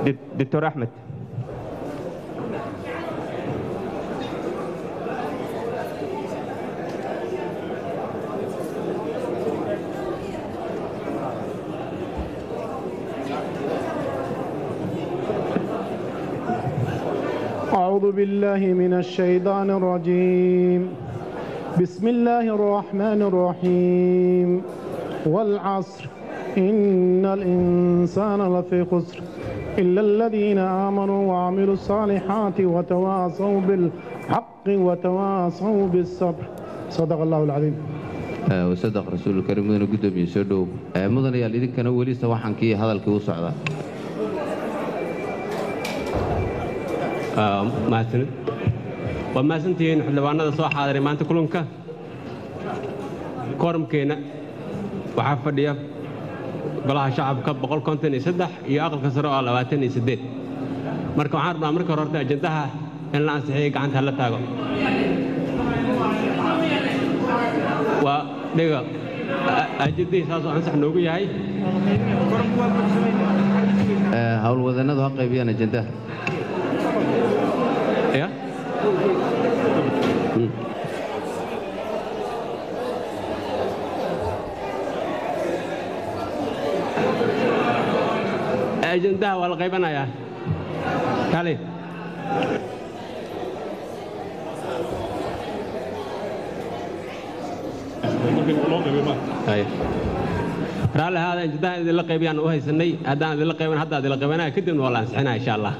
دكتور أحمد أعوذ بالله من الشيطان الرجيم بسم الله الرحمن الرحيم والعصر إن الإنسان لفي خسر إلا الذين آمنوا وعملوا الصالحات وتواصوا بالحق وتواصوا بالصبر صدق الله العظيم wasadaq rasuul karim mudane guddoomiye soo dhow mudanayaal idinkana weli sawaxankii hadalkii u socda mahadsanid waa mahadsantihiin xildhibaanada soo xaadiray maanta kulanka kooramkeenna waxaa fadhiya golaha shacabka iyo aqalka sare oo marka waxaan rabnaa marka hore horta ajandaha in la ansixiyay gacanta hala taago waa dhiga ajandihii saasoo ansax noogu yahay howlwadannadu ha qaybiyaan ajandaha ya ajandaha waa la qaybanayaa kale raalli ahaada ajandaha idinla qaybiyaan u haysanay haddaan idinla qayban hadda idinla qaybanaya kadibna waa la ansixinaya insha allah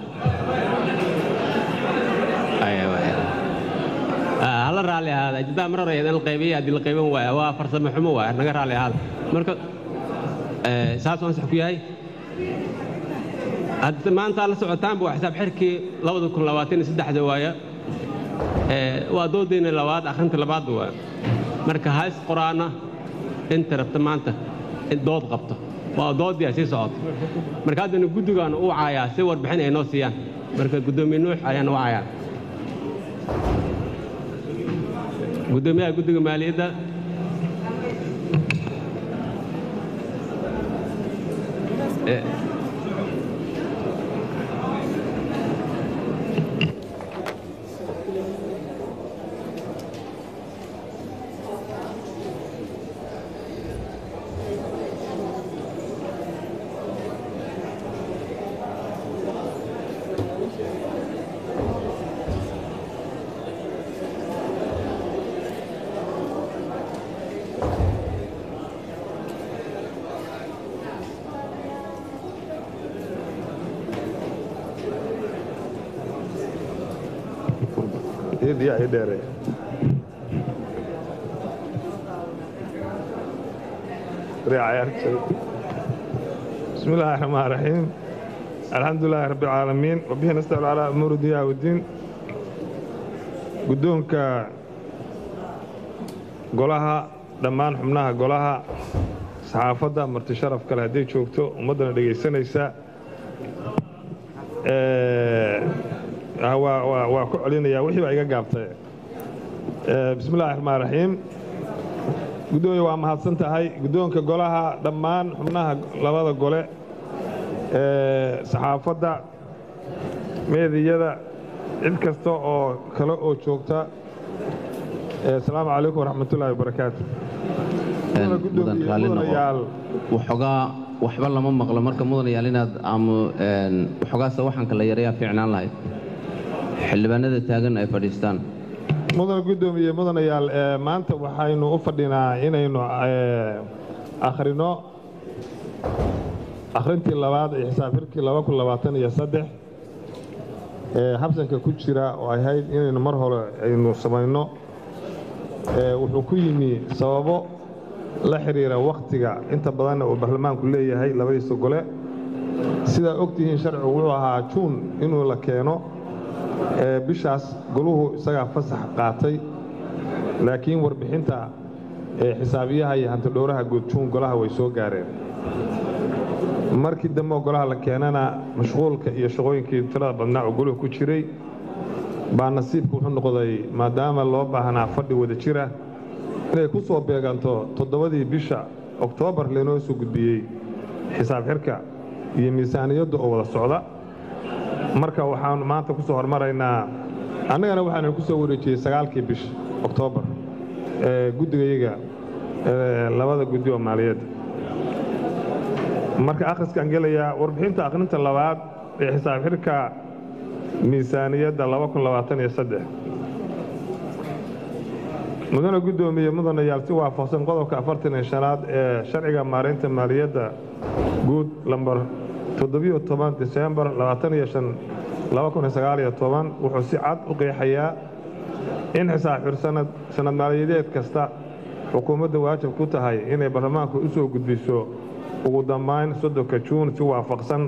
hala raalli ahaada ajandaha mar hore idinla qaybiyay haddii la qayban waaya waa farsamo xumo waaya naga raalli ahaada marka saasuu ansax ku yahay hadda maanta la socotaanba waa xisaab xirkii waaya waa doodayna labaad akhrinta labaad waa marka hays qoraana inta rabta maanta dood qabto waa doodii sii socoto marka haddana guddigaan u caayaa si warbixin ay noo siiyaan marka guddoomiye nuux ayaan u caayaa guddoomiyaha guddiga maaliyadda yaa ii dheere بسم الله الرحمن الرحيم الحمد لله رب العالمين وبه نستعين على أمور الدنيا والدين قدومك قولها dhammaan xubnaha golaha saxaafadda marti sharaf kale hadday joogto ummaddana dhegaysanaysa waa ku celinaya wixii baa iga gaabtay bismi illahi raxmaan raxiim guddoomiye waa mahadsan tahay guddoonka golaha dhammaan xubnaha labada gole saxaafadda meediyada cid kasta oo kale oo joogta asalaamu calaykum waraxmatullaahi wabarakaatu waxoogaa waxba lama maqlo marka mudanayaal inaad waxoogaase waxaanka la yarayaa fiicnaan lahayd xildhibaanada taagan ay fadhiistaan mudana guddoomiye mudanayaal maanta waxaynu u fadhinaa inaynu akhrino akhrintii labaad ee xisaabxirkii ee habsanka ku jira oo ahayd inaynu mar hore aynu samayno wuxuu ku yimi sababo la xidhiira wakhtiga inta badanna uu baarlamaanku leeyahay labadiisa gole sidaa ogtihiin sharcigu wuxuu ahaa juun inuu la keeno bishaas goluhu isagaa fasax qaatay laakiin warbixinta xisaabiyaha iyo hantidhowraha guud juun golaha way soo gaareen markii dambe oo golaha la keenana mashquulka iyo shaqooyinkii tirada badnaa oo goluhu ku jiray baa nasiibka wuxuu noqday maadaama loo baahnaa fadhi wada jira inay ku soo beeganto toddobadii bisha oktoobar laynoo soo gudbiyey xisaab xirka iyo miisaaniyadda oo wada socda marka waxaanu maanta ku soo hormaraynaa annagana waxaanu ku soo wareejiyey sagaalkii bish oktoobar ee guddigayaga ee labada guddi oo maaliyadda marka akhriskaan gelayaa warbixinta akhrinta labaad ee xisaab xidhka miisaaniyadda mudane guddoomiye mudanayaal si waafaqsan qodobka afartan iyo shanaad ee sharciga maaraynta maaliyadda guud lambar toddobiyo toban disembar labaataniyo shan laba kun iyo sagaaliyo toban wuxuu si cad u qeexayaa in xisaab xir sanad sanad maaliyadeed kasta xukuumadda waajib ku tahay inay baarlamaanka u soo gudbiso ugu dambayn soddonka juun si waafaqsan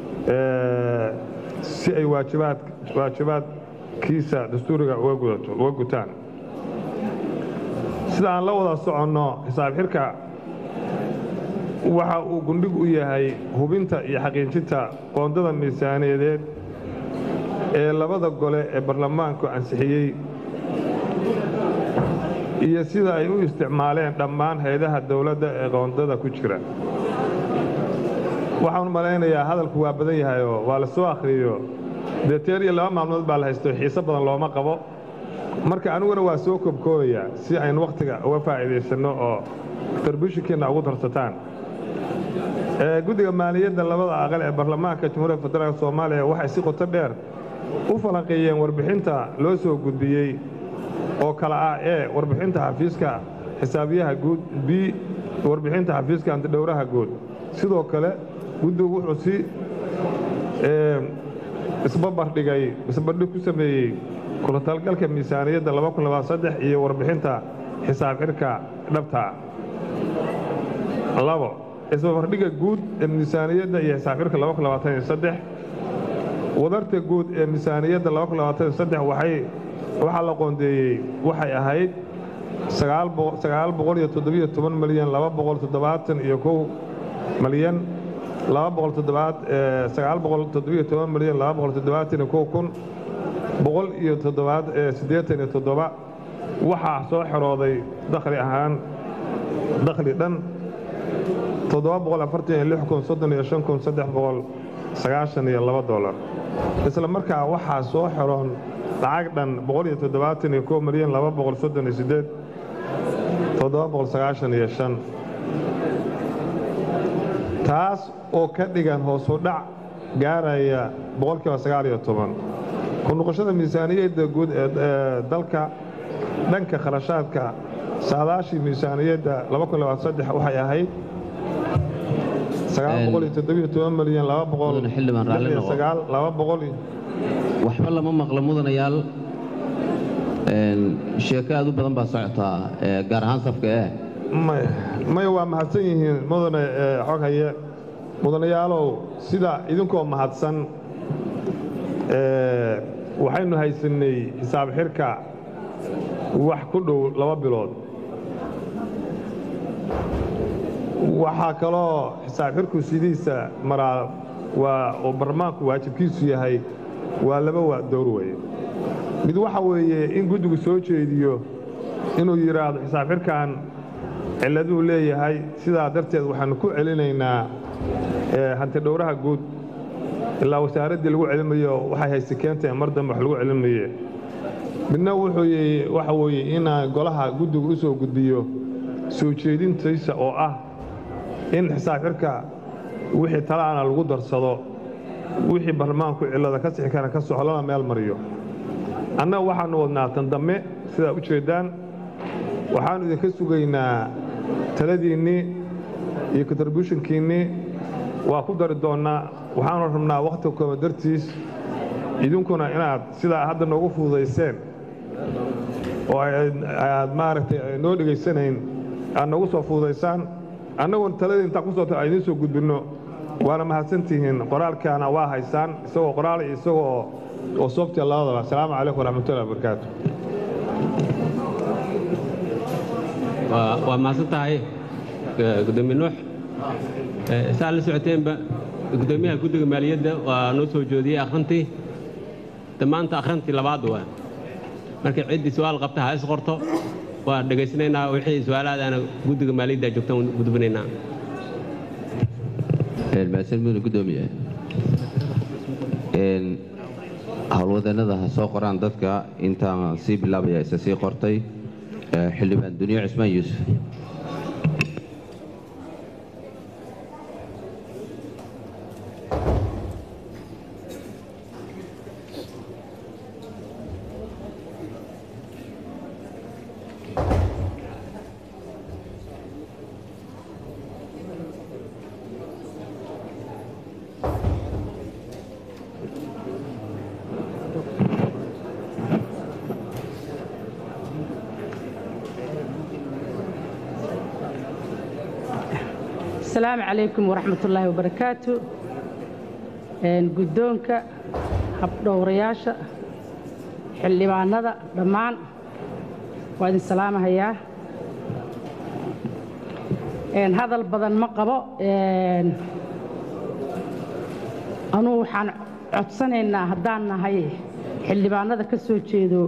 si ay waajibaadkiisa dastuuriga uga gutaan sida aan la wada soconno xisaab xirka waxa uu gundhig u yahay hubinta iyo xaqiijinta qoondada miisaaniyadeed ee labada gole ee baarlamaanku ansixiyey iyo sida ay u isticmaaleen dhammaan hay-adaha dowladda ee qoondada ku jira waxaan malaynayaa hadalku waa badan yahayoo waa la soo akhriyo dee teer iyo laba maalmood baa la haysto xiise badan looma qabo marka aniguna waa soo koobkoobayaa si aynu wakhtiga uga faa'iidaysanno oo tarbishinkiinna ugu darsataan guddiga maaliyadda labada aqal ee baarlamaanka jamhuuriyadda federaalk soomaaliya waxay si qoto dheer u falanqeeyeen warbixinta loo soo gudbiyey oo kale ah ee warbixinta xafiiska xisaabiyaha guud b warbixinta xafiiska antidhowraha guud sidoo kale guddigu wuxuu si isbabardhigay isbardhig ku sameeyey kulatalgalka miisaaniyadda iyo warbixinta xisaab xidhka dhabtaa labo isbabardhigga guud ee miisaaniyadda iyo xisaab xidhka wadarta guud ee miisaaniyadda waxaa la qoondeeyey waxay ahayd milyan milyan waxaa soo xerooday dakhli ahaan dakhli dhan dolar isla markaa waxaa soo xeroon lacag dhan milyan taas oo ka dhigan hoosu dhac gaaraya ku noqoshada miisaaniyadda guud ee dalka dhanka kharashaadka saadaashii miisaaniyadda waxay ahayd waxba lama maqlo mudanayaal sheeko aad u badan baa socotaa gaar ahaan safka eh maya waa mahadsan yihiin mudane xog haye mudanayaalow sida idinkoo mahadsan waxaynu haysannay xisaab xidhka wax ku dhow laba bilood waxaa kaloo xisaab xidhku sidiisa maraa waa oo barlamaanku waajibkiisu yahay waa laba waa dowr weye mid waxa weeye in guddigu soo jeediyo inuu yidhaahdo xisaab xidhkan cilladuu leeyahay sidaa darteed waxaannu ku celinaynaa hantidhowraha guud ilaa wasaaraddii lagu celinayo waxay hayse keentae mar dambe wax lagu celinaye midna wuxuu waxa weeye inaa golaha guddigu u soo gudbiyo soo jeedintiisa oo ah in xisaab xidhka wixii talaana lagu darsado wixii barlamaanku cillada ka sixi kara ka soxo lana meel mariyo annaga waxaannu wadnaa tan dambe sidaa u jeeddaan waxaannu idinka sugaynaa taladiinnii iyo kontributionkiinnii waa ku dari doonnaa waxaanu rabnaa wakhti kooma dartiis idinkuna inaad sidaa hadda noogu fududayseen oo aad maaragtay noo dhegaysanayn aad noogu soo fududaysaan annaguna taladii intaan ku soo ta idiin soo gudbinno waana mahadsantihiin qoraalkaana waa haysaan isagoo qoraal iyo isagoo oo soobtiya labadaba asalaamu calaykum waraxmatullahi wabarakaatu waa mahadsan tahay gudoomiye nuux saa la socoteenba gudoomiyaha guddiga maaliyadda waa noo soo joodiyey akhrintii dhammaanta akhrintii labaad waa markay ciddii su-aal qabta ha is qorto waa dhegaysanaynaa wixii su-aalahaadaana guddiga maaliyadda joogtaan gudbinaynaa mahadsan mudane gudoomiye howlwadeenada ha soo qoraan dadka intaan sii bilaabaya isa sii qortay xildhibaan duniyo cismaan yuusuf asalaamu calaykum waraxmat ullaahi wabarakaatu guddoonka habdhowrayaasha xildhibaanada dhammaan waa idin salaamahayaa hadal badan ma qabo anugu waxaan codsanaynaa haddaan nahay xildhibaanada ka soo jeedo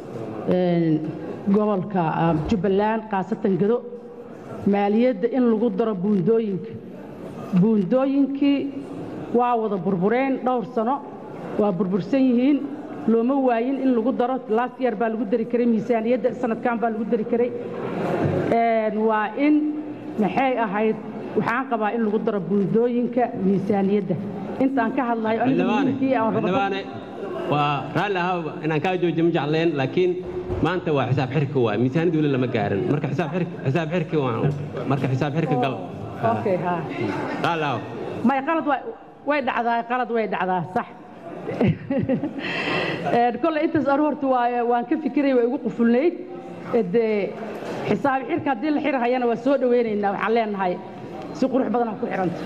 gobolka jubbaland khaasatan gedo maaliyadda in lagu daro buundooyinka buundooyinkii waa wada burbureen dhowr sano waa burbursan yihiin looma waayin in lagu daro last year baa lagu dari karay miisaaniyadda sanadkan baa lagu dari karay waa in maxay ahayd waxaan qabaa in lagu daro buundooyinka miisaaniyadda intaan ka hadlayo xildhibaane waa raalli ahaa inaan kaa joojiyo ma jecleen laakiin maanta waa xisaab xirka waa miisaaniyad weli lama gaarin marka xisaab xirka waa marka xisaab xirka gal okay ha raalli ahaa may qalad way dhacdaa qalad way dhacdaa sax kolley intaas anu horta waa waan ka fikiray waa igu qufulnayd dee xisaabi xirka haddii la xirhayana waa soo dhowaynaynaa waxaan leenahay si qurux badanaa ku xidhanta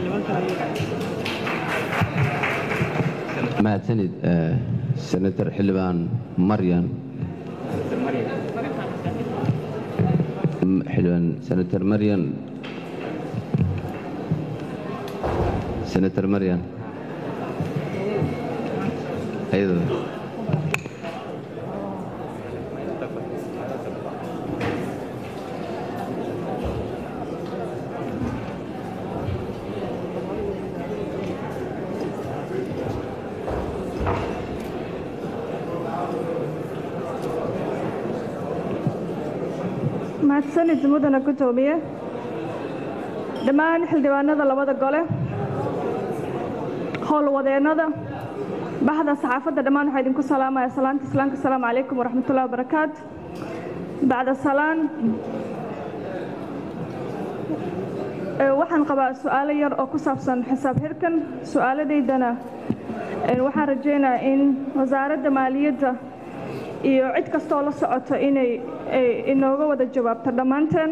mahadsanid senator xildhibaan maryan xildhibaan senator maryan senator maryan ayadoo mahadsanid mudana gudoomiye dhammaan xildhibaanada labada gole howlwadeennada baxda saxaafadda dhammaan waxaa idinku salaamaya salaanta islaamka asalaamu calaykum waraxmatullahi wabarakaatu bacda salaan waxaan qabaa su'aalo yar oo ku saabsan xisaab xirkan su'aaladaydana waxaan rajaynayaa in wasaaradda maaliyadda iyo cid kastoo la socoto inay inooga wada jawaabto dhammaanteen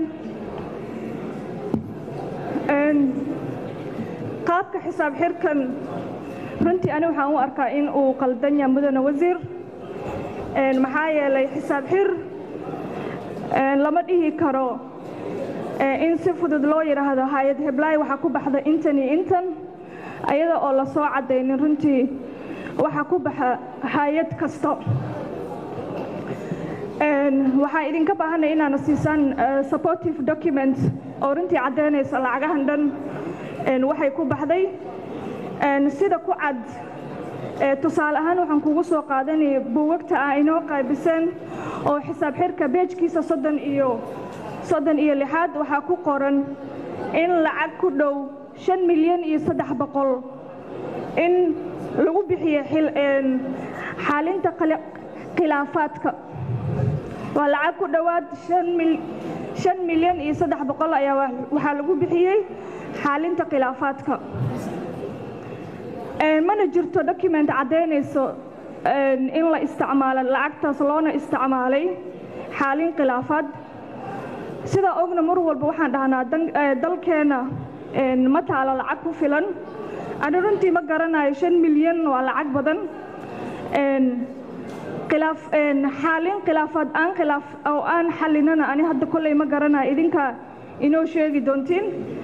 qaabka xisaab xirkan runtii ani waxaan u arkaa in uu qaldan yahay mudane wasiir maxaa yeelay xisaab xir lama dhihi karo in si fudud loo yidhaahdo hay-ad heblaay waxaa ku baxda intan iyo intan ayada oo la soo caddaynin runtii waxaa ku baxa hay-ad kasto waxaan idinka baahanay inaana siisaan supportive document oo runtii caddaynaysa lacagahan dhan waxay ku baxday sida ku cad tusaale ahaan waxaan kugu soo qaadanaya buugagta ah inoo qaybiseen oo xisaab xirka beejkiisa soddon iyo soddon iyo lixaad waxaa ku qoran in lacag ku dhow shan milyan iyo saddex boqol in lagu bixiyo xalinta khilaafaadka waa lacag ku dhowaad shan milyan iyo saddex boqol ayaa waxaa lagu bixiyey xaalinta khilaafaadka mana jirto document caddaynayso in la isticmaalo lacagtaas loona isticmaalay xaalin khilaafaad sidaa ogna mar walba waxaan dhahnaa dalkeenna ma taalo lacag ku filan ani runtii ma garanayo shan milyan waa lacag badan xaalin khilaafaad aan khilaaf oo aan xalinana ani hadda kolley ma garanayo idinka inoo sheegi doontiin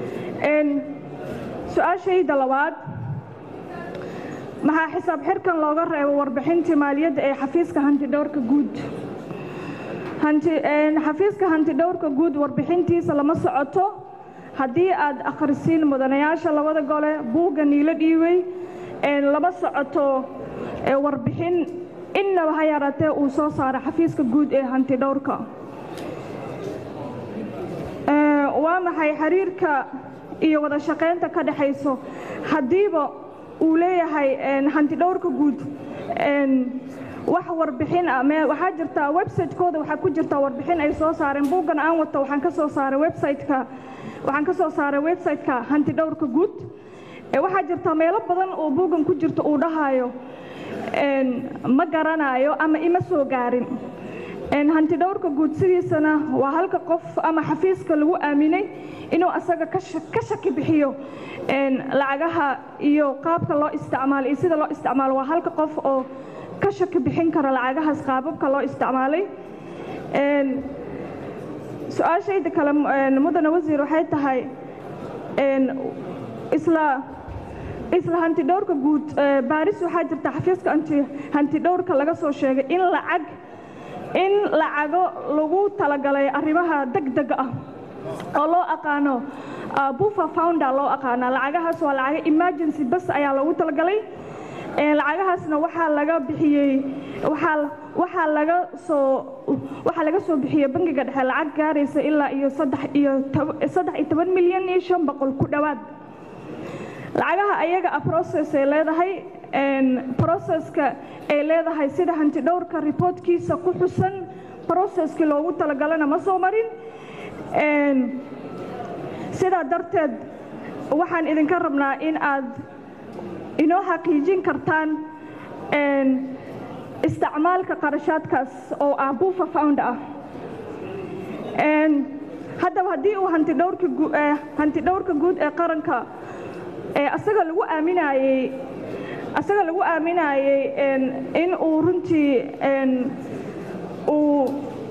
su-aashayda labaad maxaa xisaab xirkan looga reebo warbixintii maaliyadda ee xafiiska hantidhowrka guud xafiiska hantidhowrka guud warbixintiisa lama socoto haddii aad akhrisiin mudanayaasha labada gole buugga niilo dhiibay lama socoto warbixin innaba ha yaraatee uu soo saara xafiiska guud ee hanti dhowrka waa maxay xiriirka iyo wada shaqaynta ka dhexayso haddiiba uu leeyahay hanti dhowrka guud wax warbixin ah waxaa jirtaa website-kooda waxaa ku jirta warbixin ay soo saareen buuggan aan wato waxaan ka soo saaray website-ka waxaan ka soo saaray website-ka hanti dhowrka guud waxaa jirta meelo badan oo buuggan ku jirta uu dhahayo ma garanayo ama ima soo gaarin hanti dhowrka guud sidiisana waa halka qof ama xafiiska lagu aaminay inuu asaga ka shaki bixiyo lacagaha iyo qaabka loo isticmaalo iyo sida loo isticmaalo waa halka qof oo ka shaki bixin kara lacagahaas qaababka loo isticmaalay su-aashayda kale mudane wasiir waxay tahay isla isla hanti dhowrka guud baaris waxaa jirta xafiiska hanti dhowrka laga soo sheegay in lacag in lacago lagu talagalay arrimaha degdega ah oo loo aqaano bufa founder loo aqaana lacagahaas waa lacago emergency bas ayaa loogu talagalay lacagahaasna waxaa laga bixiyey waxaa waxaa laga soo waxaa laga soo bixiyey bangiga dhexe lacag gaaraysa ilaa iyo saddex iyo saddex iyo toban milyan iyo shan boqol ku dhowaad lacagaha ayaga a process ay leedahay processka ay leedahay sida hanti dhowrka reportkiisa ku xusan processkii loogu talagalana ma soo marin sidaa darteed waxaan idinka rabnaa in aad inoo xaqiijin kartaan isticmaalka qarashaadkaas oo ah buufa found ah haddaba haddii uu hanti dhowrka guud ee qaranka asaga lagu aaminayey asaga lagu aaminayey in uu runtii uu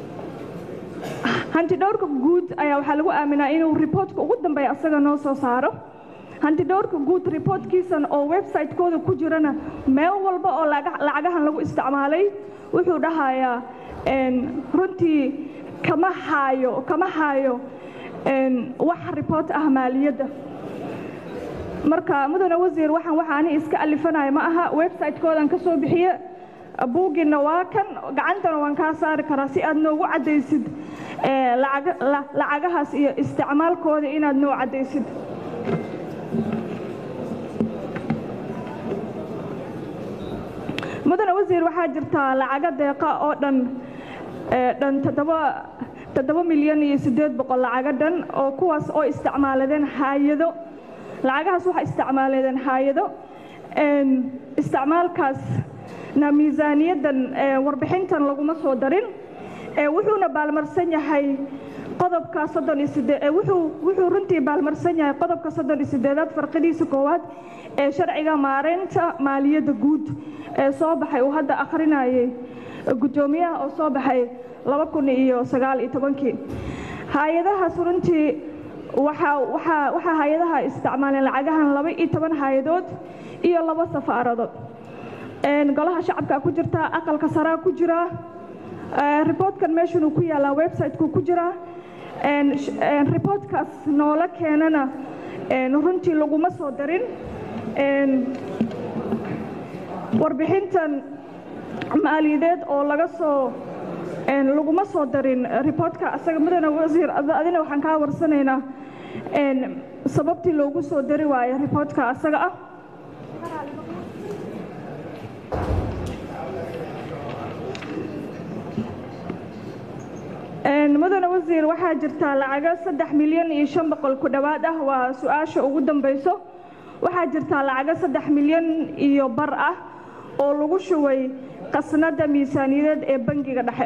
hanti dhowrka guud ayaa waxaa lagu aaminaa inuu reportka ugu dambeeya asaga noo soo saaro hanti dhowrka guud reportkiisan oo website-kooda ku jirana meel walba oo lacagahan lagu isticmaalay wuxuu dhahayaa runtii kama haayo kama haayo wax report ah maaliyadda marka mudane wasiir waxaan waxa ani iska alifanaya ma aha website-koodan ka soo bixiye buuggiina waa kan gacantana waan kaa saari karaa si aad noogu caddaysid lacagahaas iyo isticmaalkooda inaad noo caddaysid mudane wasiir waxaa jirtaa lacago deeqa oo dhan dhan toddoba toddoba milyan iyo siddeed boqol lacago dhan oo kuwaas oo isticmaaladeen haayado lacagahaas waxaa isticmaaladeen haayado isticmaalkaasna miisaaniyaddan warbixintan laguma soo darin wuxuuna baalmarsan yahay qodobka soddon iyo sidee wuxuu wuxuu runtii baalmarsan yahay qodobka soddon iyo siddeedaad farqidiisa koowaad ee sharciga maareynta maaliyadda guud ee soo baxay uu hadda akhrinayay guddoomiyaha oo soo baxay laba kun iyo sagaal iyo tobankii hay-adahaas runtii waxaa waxaa waxaa hay-adaha isticmaaleen lacagahan laba iyo toban hay-adood iyo laba safaaradood golaha shacabka ku jirta aqalka saraa ku jira reportkan meeshan uu ku yaalaa website-ku ku jira reportkaas noola keenana runtii laguma soo darin warbixintan maaliyadeed oo laga soo laguma soo darin reportka asaga mudane wasiir adina waxaan kaa warsanaynaa sababtii loogu soo dari waayo reportka asaga ah mudane wasiir waxaa jirtaa lacago saddex milyan iyo shan boqol ku dhowaad ah waa su-aasha ugu dambayso waxaa jirtaa lacago saddex milyan iyo bar ah oo lagu shubay qasnada miisaaniyadeed ee bangiga dhexe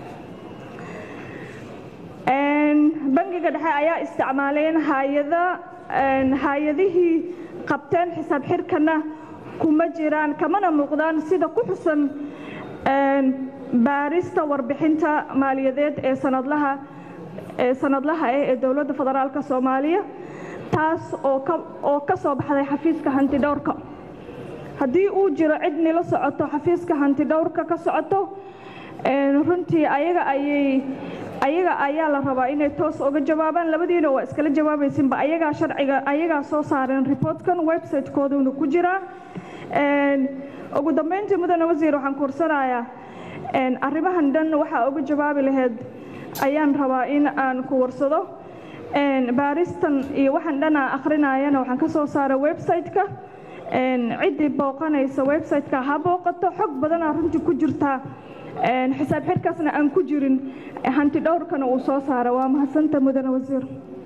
bangiga dhexe ayaa isticmaaleen hayada hay-adihii qabteen xisaab xirkana kuma jiraan kamana muuqdaan sida ku xusan baarista warbixinta maaliyadeed ee sanadlaha ee sanadlaha ah ee dowladda federaalka soomaaliya taas oo ka oo ka soo baxday xafiiska hantidhowrka haddii uu jiro cid nila socoto xafiiska hantidhowrka ka socoto runtii ayaga ayay ayaga ayaa la rabaa inay toos uga jawaabaan labadiina waa iskala jawaabaysinba ayagaa sharciga ayagaa soo saareen reportkan website-kooduna ku jiraa ugu dambeyntii mudane wasiir waxaan kuursanayaa arrimahan dhan waxaa uga jawaabi lahayd ayaan rabaa in aan ku warsado baaristan iyo waxaan dhan aan akhrinayana waxaan ka soo saaray website-ka ciddii booqanaysa website-ka ha booqato xog badanaa runtii ku jirtaa xisaab xirkaasna aan ku jirin hanti dhowrkana uu soo saara waa mahadsanta mudane wasiir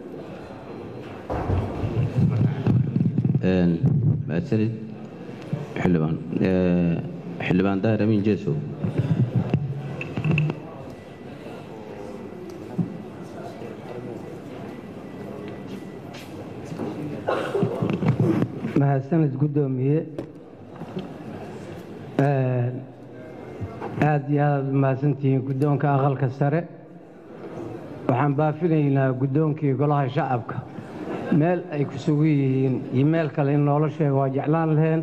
mahadsanid xildhibaan xildhibaan daahir amiin jeesow mahadsanid guddoomiye aad iyo aad aad u mahadsantihiin guddoonka aqalka sare waxaan baafinaynaa guddoonkii golaha shacabka meel ay ku sugan yihiin iyo meel kale in noola sheego waa jeclaan laheen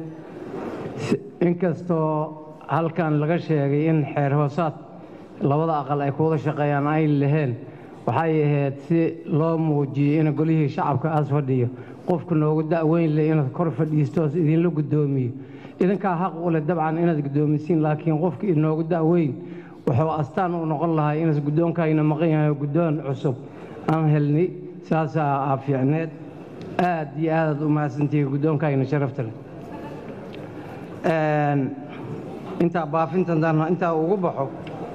inkastoo halkan laga sheegay in xeer hoosaad labada aqal ay kuwada shaqeeyaan ayn laheen waxay ahayd si loo muujiyey in golihii shacabka aas fadhiyo qofku noogu da'weyn leh inaad kor fadhiistoos idinla guddoomiyo idinkaa xaq u leh dabcan inaad guddoomisiin laakiin qofka inoogu da'weyn wuxuu astaan u noqon lahaa inaas guddoonkayna maqan yahay oo guddoon cusub aan helnay saasaa aa fiicneed aad iyo aadaad u mahadsantihiin guddoonkayna sharafta leh intaa baafintan intaa ugu baxo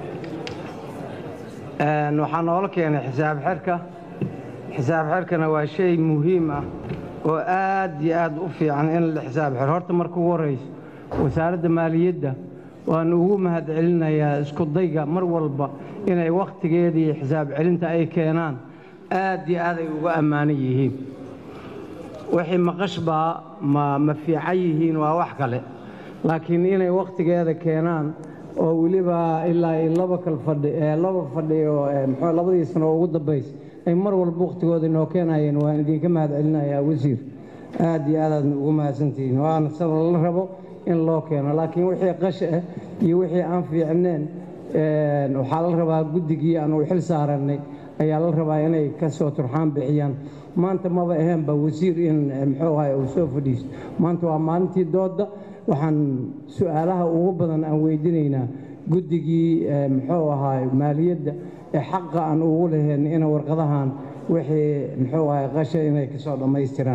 waxaa noola keenay xisaab xerka xisaab xerkana waa shay muhiim ah oo aad iyo aad u fiican in la xisaab xer horta marka ugu horrayso wasaaradda maaliyadda waan ugu mahad celinayaa isku dayga mar walba inay wakhtigeeda iyo xisaab celinta ay keenaan aad iyo aad ay uga ammaanan yihiin wixii maqashbaa ma ma fiican yihiin waa wax kale laakiin inay wakhtigeeda keenaan oo weliba ilaa iyo laba kal fadhi ee laba fadhi oo muxuu labadii sano ugu dambays ay mar walba wakhtigooda inoo keenayeen waan idinka mahad celinayaa wasiir aad iyo aad aadna ugu mahadsantihiin waana sida la rabo in loo keeno laakiin wixii qash ah iyo wixii aan fiicneen waxaa la rabaa guddigii aan u xil saarannay ayaa la rabaa inay ka soo turxaan bixiyaan maanta maba aheenba wasiir in muxuu ahay uu soo fadhiisto maanta waa maalintii doodda waxaan su-aalaha ugu badan aan weydiinaynaa guddigii muxuu ahaay maaliyadda ee xaqa aan ugu lahayn ina warqadahan wixii muxuu ahay qasha inay ka soo dhammaystiraan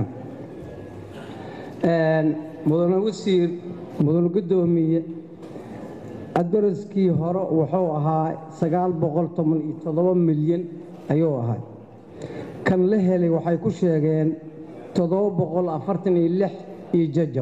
mudane wasiir mudane guddoomiye adaraskii hore wuxuu ahaa sagaal boqol toban iyo toddoba milyan ayuu ahay kan la helay waxay ku sheegeen toddoba boqol afartan iyo lix iyo jajab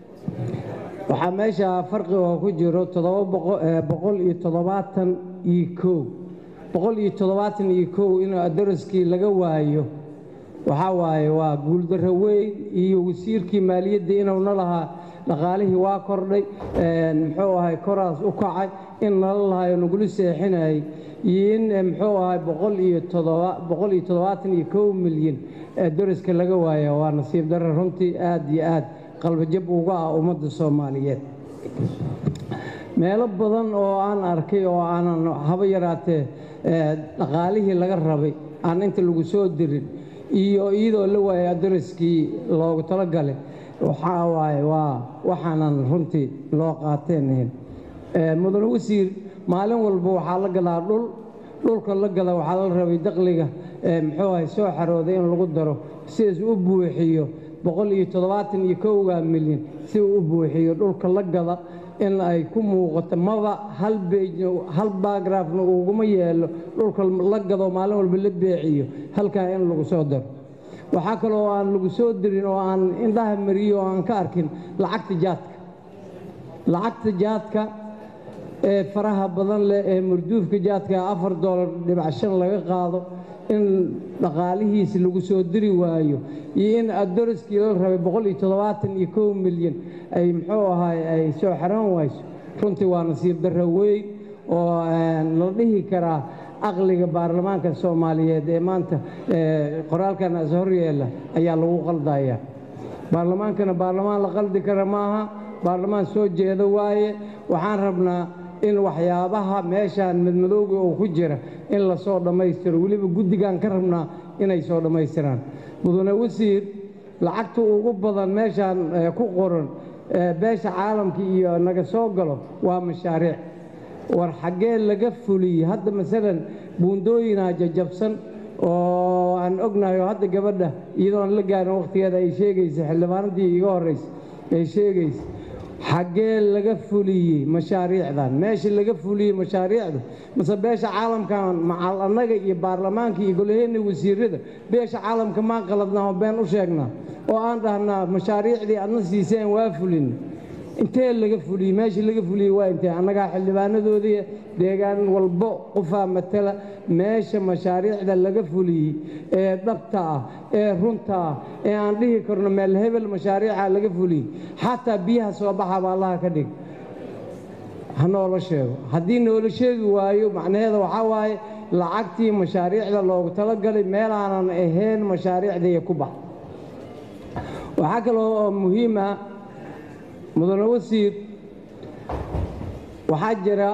waxaa meesha farqi oo ku jiro boqol iyo toddobaatan iyo kow boqol iyo toddobaatan iyo kow inuu adaraskii laga waayo waxaa waaye waa guuldarro weyn iyo wasiirkii maaliyadda inuuna lahaa dhaqaalihii waa kordhay muxuu ahay koraas u kacay in nala lahayo nagula seexinayay iyo in muxuu ahay boqol iyo boqol iyo toddobaatan iyo kow milyan daraska laga waaya waa nasiib darre runtii aad iyo aad qalbajab uga ah ummadda soomaaliyeed meelo badan oo aan arkay oo aanan haba yaraatee dhaqaalihii laga rabay aan inta lagu soo dirin iyo iyadoo la waayay adaraskii loogu talagalay waxaa waaye waa waxaanan runtii loo qaateenahin mudane wasiir maalin walba waxaa la gadaa dhul dhulka la gada waxaa la rabay daqliga muxuu ahay soo xarooday in lagu daro sidaas u buuxiyo boqol iyo toddobaatan iyo kowga milyan si uu u buuxiyo dhulka la gada in ay ku muuqato maba hal beej hal bagraafna uguma yeelo dhulka la gado maalin walba la beeciyo halkaa in lagu soo daro waxaa kaloo aan lagu soo dirin oo aan indhaha mariyo oo aan ka arkin lacagta jaadka lacagta jaadka ee faraha badan leh ee marduufka jaadka afar doolar dhibac shan laga qaado in dhaqaalihiisi lagu soo diri waayo iyo in adaraskii la rabay boqol iyo toddobaatan iyo kow milyan ay muxuu ahaay ay soo xaran wayso runtii waa nasiib darro weyn oo la dhihi karaa aqliga baarlamaanka soomaaliyeed ee maanta qoraalkan as horyeela ayaa lagu qaldaya baarlamaankana baarlamaan la qaldi kara maaha baarlamaan soo jeeda waaye waxaan rabnaa in waxyaabaha meeshaan madmadowga oo ku jira in lasoo dhammaystiro weliba guddigaan ka rabnaa inay soo dhammaystiraan mudane wasiir lacagta ugu badan meeshaan eh, ku qoran eh, beesha caalamka iyo naga soo galo waa mashaariic war xaggee laga fuliyey hadda masalan buundooyinaa jajabsan oo aan ognahay oo hadda gabadha iyadoo aan la gaarin wakhtigeeda ay sheegaysa xildhibaanadii iga horraysa ay sheegaysa xaggee laga fuliyey mashaariicdan meesha laga fuliyey mashaariicda mase beesha caalamkan macal annaga iyo baarlamaanka iyo golaheenna wasiirada beesha caalamka maan qaladnaa oo been u sheegnaa oo aan dhahnaa mashaariicdii adna siiseen waa fulin intee laga fuliyey meesha laga fuliyey waa intee annagaa xildhibaanadoodii deegaan walbo qofaa matala meesha mashaariicda laga fuliyey ee dhabta ah ee runta ah ee aan dhihi karno meel hebel mashaariica laga fuliyey xataa biyaha soo baxaba allaha ka dhig ha noola sheego haddii noola sheegi waayo macnaheeda waxaa waaye lacagtii mashaariicda loogu talagalay meelaanan ahayn mashaariicdaiyo ku bax waxaa kaloo oo muhiim ah mudane wasiir waxaa jira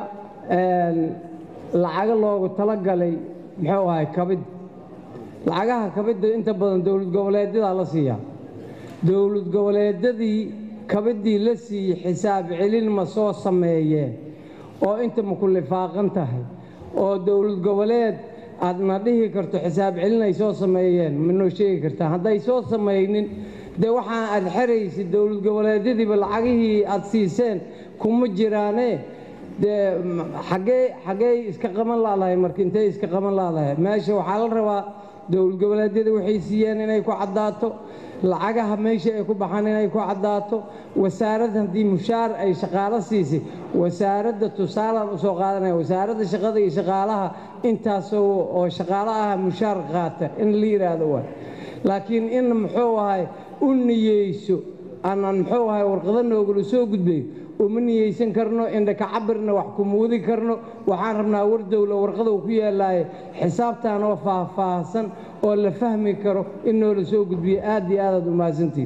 lacago loogu talagalay muxuu ahay kabid lacagaha kabidda inta badan dowlad goboleedyadaa la siiyaa dowlad goboleedyadii kabiddii la siiyey xisaab celin ma soo sameeyeen oo inta ma ku lifaaqan tahay oo dowlad goboleed aadna dhihi karto xisaab celin ay soo sameeyeen ma noo sheegi kartaa hadday soo samaynin dee waxaa aad xeraysid dowlad goboleedyadiiba lacagihii aad siiseen kuma jiraane dee xaggee xaggee iska qaban laadahay marka intay iska qaban laadahay meesha waxaa la rabaa dowlad goboleedyada waxay siiyeen inay ku caddaato lacagaha meesha ay ku baxaan inay ku caddaato wasaaradda haddii mushaar ay shaqaalo siisay wasaaradda tusaalaan usoo qaadanaya wasaaradda shaqada iyo shaqaalaha intaasoo oo shaqaalo ah mushaar qaata in la yidhaahdo waay laakiin in muxuu ahay u niyeyso aanan muxuu ahay warqado noogula soo gudbayo uma niyeysan karno indhaka cabirna wax kuma wadi karno waxaan rabnaa war dowla warqada uu ku yaallaaye xisaabtaan oo faahfaahsan oo la fahmi karo in noola soo gudbiyo aad iyo aadaad u mahadsantihin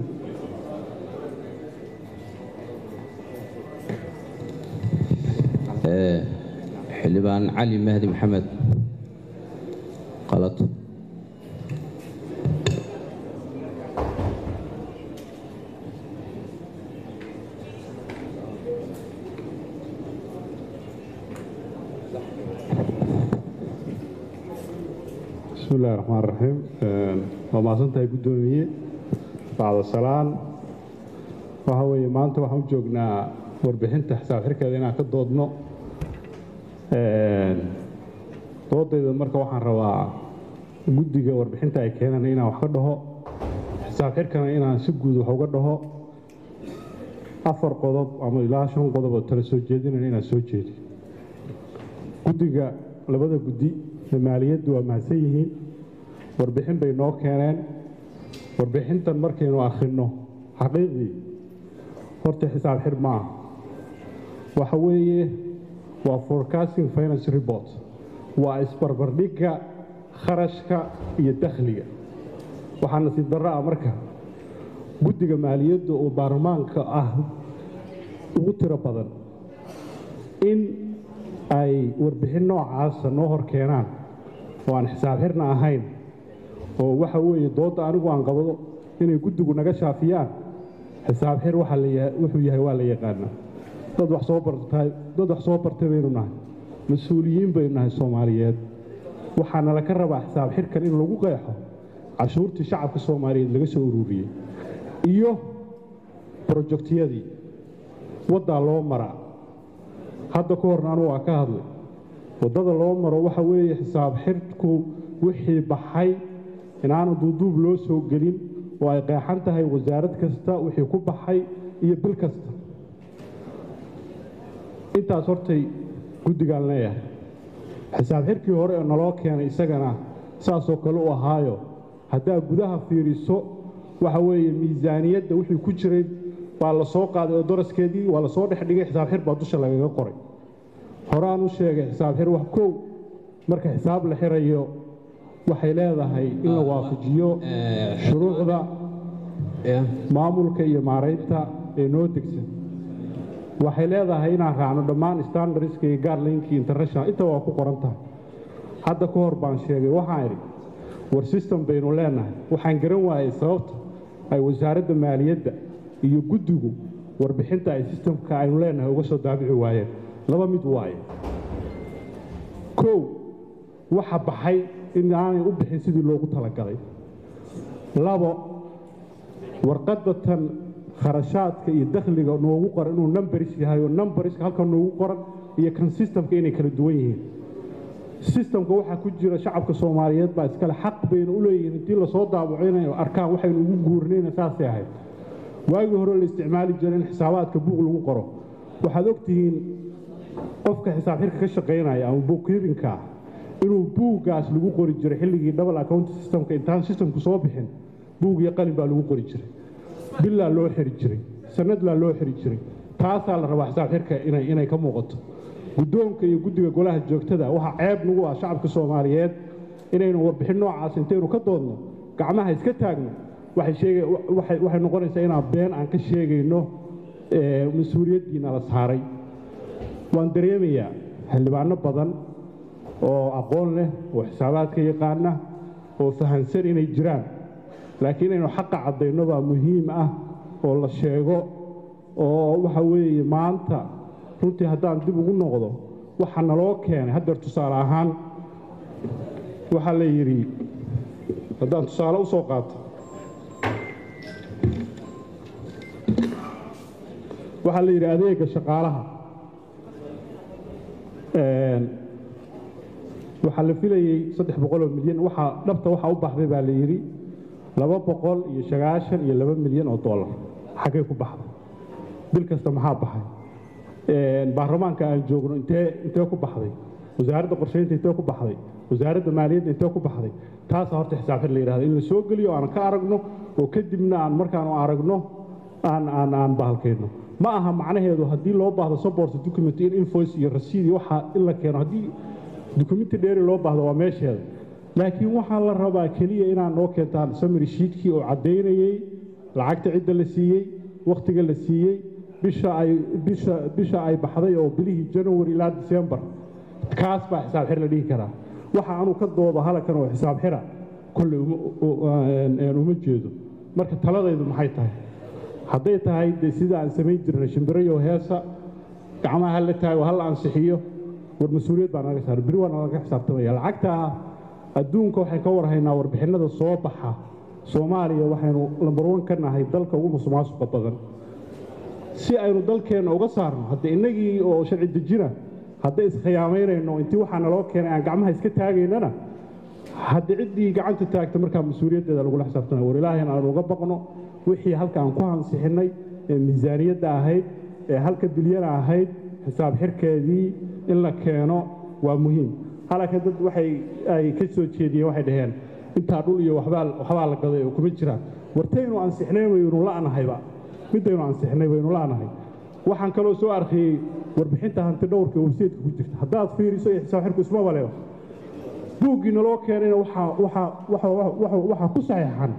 xildhibaan cali mahdi maxamed qalad bismi illahi raxmaan raxiim waa mahadsantahay guddoomiye bacda salaan waxa weeye maanta waxaan u joognaa warbixinta xisaab xirkeeda inaan ka doodno doodayda marka waxaan rabaa guddiga warbixinta ay keenaan inaan wax ka dhaho xisaab xirkana inaan si guud wax uga dhaho afar qodob ama ilaa shan qodob oo tala soo jeedinana inaan soo jeedi guddiga labada guddi maaliyaddu waa mahadsan yihiin warbixin bay noo keeneen warbixintan markaynu akhrinno xaqiiqdii horta xisaab xir ma ah waxa weeye waa forecasting finance report waa isbarbardhigga kharashka iyo dakhliga waxaa nasiib darro ah marka guddiga maaliyadda oo baarlamaanka ah ugu tiro badan in ay warbixin noocaasa noo hor keenaan oo aan xisaab xirna ahayn oo waxa weeye doodda anigu aan qabado inay guddigu naga shaafiyaan xisaab xir wuxuu yahay waa la yaqaanaa dad wax soo bartay dad wax soo bartay baynu nahay mas-uuliyiin baynu nahay soomaaliyeed waxaana laga rabaa xisaab xirkan in lagu qeexo cashuurtii shacabka soomaaliyeed laga soo ururiyey iyo brojektiyadii waddaa loo maraa hadda ka horna anugu waa ka hadlay waddada loo maro waxa weeye xisaab xirku wixii baxay inaanu duuduub loo soo gelin oo ay qeexan tahay wasaarad kasta wixii ku baxay iyo bil kasta intaas hortay guddigaan leeyahay xisaab xirkii hore ee naloo keenay isagana saasoo kale u ahaayo haddaa gudaha fiiriso waxa weeye miisaaniyadda wixii ku jiray waa la soo qaaday oo daraskeedii waa la soo dhex dhigay xisaab xir baa dusha lagaga qoray horaan u sheegay xisaab xir wax kow marka xisaab la xirayo waxay leedahay in la waafajiyo shuruucda maamulka iyo maaraynta ee noo degsan waxay leedahay inaan raacno dhammaan standardska iyo gaarlinki international inta waa ku qoran tahay hadda ka hor baan sheegay waxaan idhi war system baynu leenahay waxaan garan waayey sababta ay wasaaradda maaliyadda iyo guddigu warbixinta ay sistamka aynu leenahay uga soo daabici waayeen laba mid waaye kow waxa baxay in aanay u bixin sidii loogu talagalay labo warqadda tan kharashaadka iyo dakhliga noogu qoran inuu numbaris yahay oo numbariska halka noogu qoran iyo kan sistamka inay kala duwan yihiin sistamka waxaa ku jira shacabka soomaaliyeed baa iskale xaq bayna u leeyihiin intii lasoo daabaco inay arkaan waxaynu ugu guurnayna saasay ahayd waagii hore la isticmaali jiray in xisaabaadka buug lagu qoro waxaad ogtihiin qofka xisaab xirka ka shaqaynaya ama bookkeepingka ah inuu buuggaas lagu qori jiray xilligii double account systemka intaan systemku soo bixin buug iyo qalin baa lagu qori jiray billaa loo xiri jiray sanadlaa loo xiri jiray taasaa la rabaa xisaab xirka inay inay ka muuqato guddoonka iyo guddiga golaha joogtada waxaa ceeb nagu ah shacabka soomaaliyeed inaynu warbixin noocaas intaynu ka doodno gacmaha iska taagno waxay sheega waxay waxay noqonaysaa inaan been aan ka sheegayno mas-uuliyaddiina la saaray waan dareemayaa xildhibaano badan oo aqoon leh oo xisaabaadka yaqaana oo fahansan inay jiraan laakiin inaynu xaqa caddayno baa muhiim ah oo la sheego oo waxa weeye maanta runtii haddaan dib ugu noqdo waxa naloo keenay haddeer tusaale ahaan waxaa la yidhi haddaan tusaale u soo qaato waxaa la yidhi adeega shaqaalaha waxaa la filayey saddex boqoloo milyan waxaa dhabta waxaa u baxday baa la yidhi laba boqol iyo sagaashan iyo laba milyan oo dollar xaggay ku baxday bil kasta maxaa baxay baarlamaanka aan joogno intee intee ku baxday wasaaradda qorshaynta intee ku baxday wasaaradda maaliyadda intee ku baxday taasaa horta xisaabxir la yidhahda in la soo geliyo aan ka aragno oo kadibna aan markaanu aragno aan aan aan bahalkayno ma aha macnaheedu haddii loo baahdo support document in invoice iyo rasiid iyo waxa in la keeno haddii dukumenti dheeri loo baahdo waa meesheeda laakiin waxaa la rabaa keliya inaad noo keentaan samary shiidkii oo caddaynayey lacagta cidda la siiyey wakhtiga la siiyey bisha ay bisha bisha ay baxday oo bilihii january ilaa december kaas baa xisaab xir la dhihi karaa waxa anuu ka doodo halakan oo xisaab xira kolley uma jeedo marka taladaydu maxay tahay hadday tahay dee sida aan samayn jirnay shimbirayo heesa gacmaha hala taago hala ansixiyo war mas-uuliyad baa naga saaran beri waa nalaga xisaabtamaya lacagtaa adduunka waxay ka warhaynaa warbixinnada soo baxa soomaaliya waxaynu lambarwan ka nahay dalka ugu musuqmaasuqa badan si aynu dalkeenna uga saarno hadda innagii oo sharci dejina hadday iskhiyaamaynayno intii waxaa naloo keenay aan gacmaha iska taagaynana hadda ciddii gacanta taagta markaa mas-uuliyaddeeda lagula xisaabtana war ilaahayn aanu uga baqno wixii halka aan ku hansixinnay ee miisaaniyadda ahayd ee halka bilyana ahayd xisaab xirkeedii in la keeno waa muhiim halaka dad waxay ay ka soo jeediyeen waxay dhaheen intaa dhul iyo waxbaa waxbaa la gaday oo kuma jiraan wartaynu ansixnay waynu la'nahayba midaynu ansixnay waynu la'nahay waxaan kaloo soo arkayey warbixinta hanti dhowrka websaytka ku jirta haddaad fiiriso iyo xisaab xirku isma baleba buuggii naloo keenayna waxaa waxaa waxaa waxaa ku saxeexan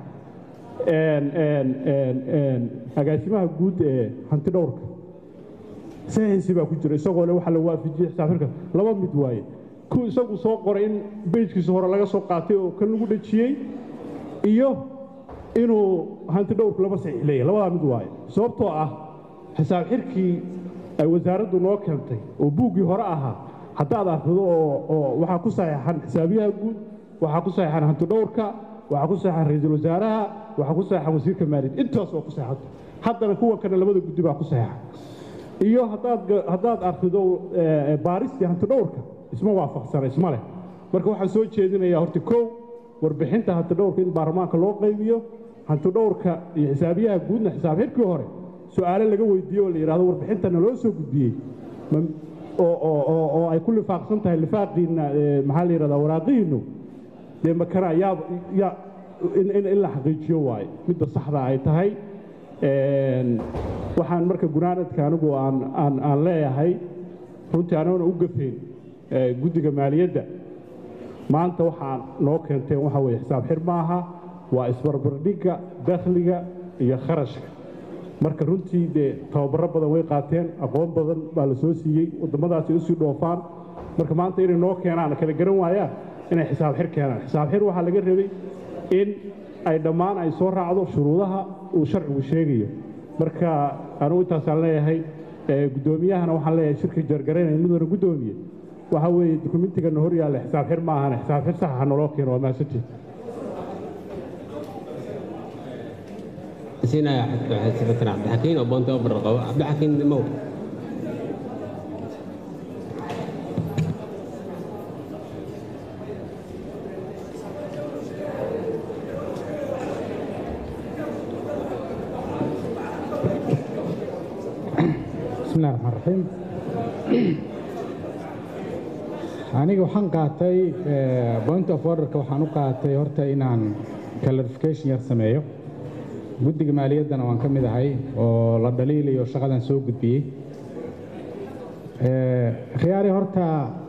agaasimaha guud ee hanti dhowrka saxiisi baa ku jira isagoo le waxa la waafajiyey xisaab xirka laba mid waaye ku isagu soo qoray in beyjkiisa hore laga soo qaatay oo kan lagu dhejiyey iyo inuu hanti dhowrku laba saxiix leeyahay labadaa mid waaye sababtoo ah xisaab xirkii ay wasaaraddu noo keentay oo buuggii hore ahaa haddaad akhrido oo waxaa ku saxeexan xisaabiyaha guud waxaa ku saxeexan hanti dhowrka waxaa ku saxeexan ra-iisul wasaaraha waxaa ku saxeexan wasiirka maaliyadda intaas oo ku saxeexanta haddana kuwan kana labada guddi baa ku saxeexan iyo haddaad haddaad akhrido baaristii hanti dhowrka isma waafaqsana isma leh marka waxaan soo jeedinayaa horta kow warbixinta hanti dhowrka in baarlamaanka loo qaybiyo hanti dhowrka iyo xisaabiyaha guudna xisaab xirkii hore su-aale laga weydiiyo oo la yidhahdo warbixintana loo soo gudbiyey oo ay ku lifaaqsan tahay lifaaqiinna maxaa la yidhahdaa waraaqihiinnu dee makana yaa yaa in la xaqiijiyo waaye midda saxda ay tahay waxaan marka gunaanadka anigu aan leeyahay runtii anoona u gafayn guddiga maaliyadda maanta waxaa noo keenteen waxa weye xisaab xir maaha waa isbarbardhigga dakhliga iyo kharashka marka runtii dee tababaro badan way qaateen aqoon badan baa la soo siiyey waddamadaasi usii dhoofaan marka maanta inay noo keenaan kala garan waayaan inay xisaab xir keenaan xisaab xir waxaa laga rabay in ay dhammaan ay soo raacdo shuruudaha uu sharcigu sheegayo marka anugu intaasaan leeyahay guddoomiyahana waxaan leeyahay shirka jargaraynaya mudana guddoomiye waxa weeye dukumentigana hor yaalla xisaab xir ma ahane xisaab xir saxa ha naloo keeno waa mahadsantihin siinaya secretary cabdixakiin oo boonta oo barar qabo cabdixakiin mow bismillahi raxmaan raxiim aniga waxaan qaatay point of orderka waxaan u qaatay horta inaan clarification yar sameeyo guddiga maaliyaddana waan ka mid ahay oo la dhaliilayo shaqadan soo gudbiyey khiyaari horta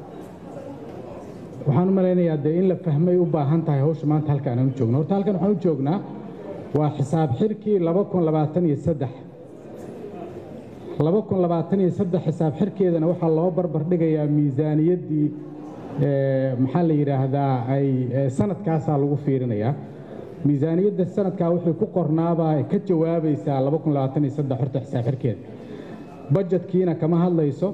waxaan u malaynayaa dee in la fahmay u baahan tahay hawsha maanta halka aan u joogno horta halkan waxaan u joognaa waa xisaab xirkii laba kun labaatan iyo saddex laba kun labaatan iyo saddex xisaab xirkeedana waxaa loo barbar dhigayaa miisaaniyaddii maxaa la yidhaahdaa ay sanadkaasaa lagu fiirinayaa miisaaniyadda sanadkaa wixii ku qornaabaa ka jawaabaysaa laba kun labaatan iyo saddex horta xisaab xirkeeda bajetkiina kama hadlayso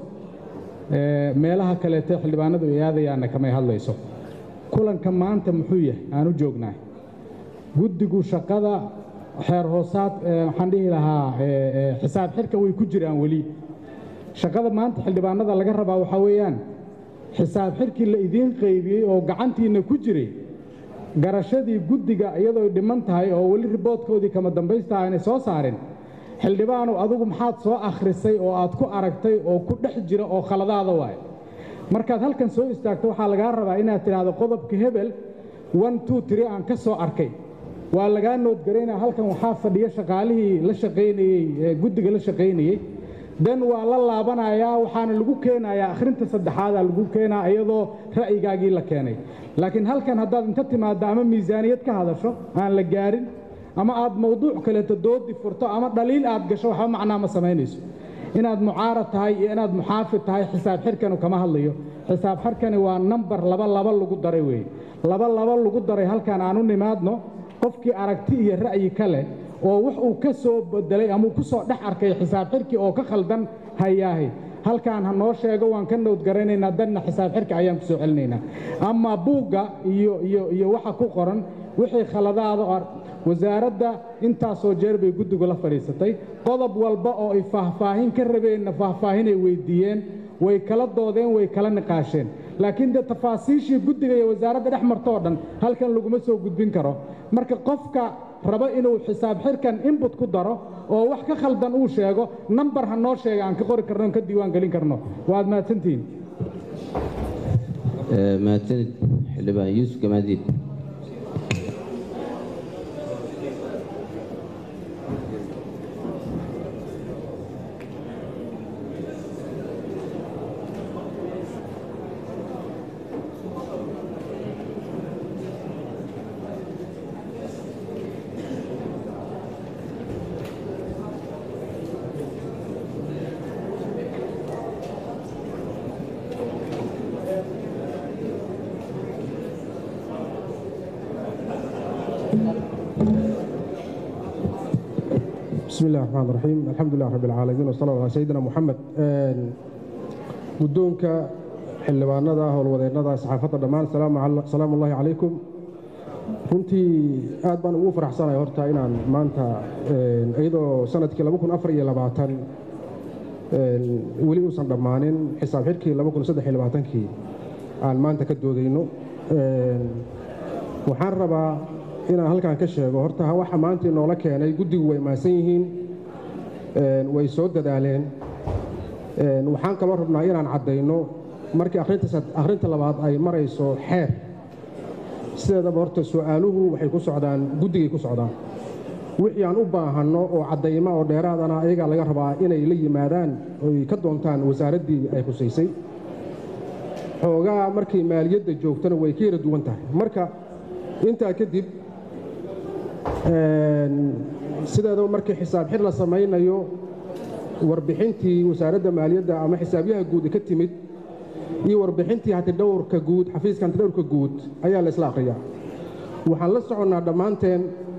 meelaha kaleete xildhibaanadu ay aadayaanna kamay hadlayso kulanka maanta muxuu yahay aan u joognahay guddigu shaqada xeer hoosaad waxaan dhihi lahaa xisaab xirka way ku jiraan weli shaqada maanta xildhibaanada laga rabaa waxaa weeyaan xisaab xirkii la idiin qaybiyey oo gacantiinna ku jiray garashadii guddiga iyadoo dhiman tahay oo weli riboodkoodii kama dambaysta aanay soo saarin xildhibaanu adigu maxaad soo akhrisay oo aad ku aragtay oo ku dhex jira oo khaladaada waaye markaad halkan soo istaagto waxaa lagaa rabaa inaad tidhaahdo qodobka hebel one two tree aan ka soo arkay waa lagaa noodgaraynaa halkan waxaa fadhiya shaqaalihii la shaqaynayey guddiga la shaqaynayey dan waa la laabanayaa waxaana lagu keenayaa akhrinta saddexaadaa lagu keenaa iyadoo ra'yigaagii la keenay laakiin halkan haddaad inta timaaddo ama miisaaniyad ka hadasho aan la gaarin ama aad mawduuc kaleeto doodi furto ama dhaliil aad gasho waxba macnaa ma samaynayso inaad mucaarad tahay iyo inaad muxaafid tahay xisaab xirkanu kama hadlayo xisaab xirkani waa nambar laba laba lagu daray weeye laba laba lagu daray halkan aan u nimaadno qofkii aragti iyo ra'yi ka leh oo wax uu ka soo bedelay ama uu ku soo dhex arkay xisaab xirkii oo ka khaldan hayaahay halkaan ha noo sheego waan ka nowdgaraynaynaa danna xisaab xirka ayaan ku soo celinaynaa ama buugga iyo iyo iyo waxa ku qoran wixii khaladaada wasaaradda intaasoo jeer bay guddigu la fadhiisatay qodob walba oo ay faahfaahin ka rabeenna faahfaahinay weyddiiyeen way kala doodeen way kala niqaasheen laakiin dee tafaasiishii guddiga iyo wasaaradda dhex marto oo dhan halkan laguma soo gudbin karo marka qofka raba inuu xisaab xirkan inbut ku daro oo wax ka khaldan uu sheego nambar ha noo sheega aan ka qori karno on ka diiwaan gelin karno waad mahadsantihiin mahadsanid xildhibaan yuusuf gamaadiid بسم الله الرحمن الرحيم الحمد لله رب العالمين وصلى الله على سيدنا محمد guddoonka xildhibaanada howlwadeennada saxaafadda dhammaan salaamu ullahi calaykum runtii aad baan ugu faraxsanahay horta inaan maanta iyadoo sanadkii weli uusan dhammaanin xisaab xidhkii kii aan maanta ka doodayno waxaan rabaa inaan halkan ka sheego horta waxa maanta inoola keenay guddigu way mahadsan yihiin way soo dadaaleen waxaan kaloo rabnaa inaan caddayno markii akhrinta labaad ay marayso xeer sideedaba horta su'aaluhu waxay ku socdaan guddigay ku socdaan wixii aan u baahanno oo caddayma oo dheeraadana ayagaa laga rabaa inay la yimaadaan oy ka doontaan wasaaraddii ay khusaysay xoogaa markay maaliyadda joogtana way ka yara duwan tahay marka intaa kadib sideedaba markii xisaab xir la samaynayo warbixintii wasaaradda maaliyadda ama xisaabyaha guud ka timid iyo warbixintii hantidhowrka guud xafiiska hantidhowrka guud ayaa la isla akhriyaa waxaan la soconnaa dhammaanteen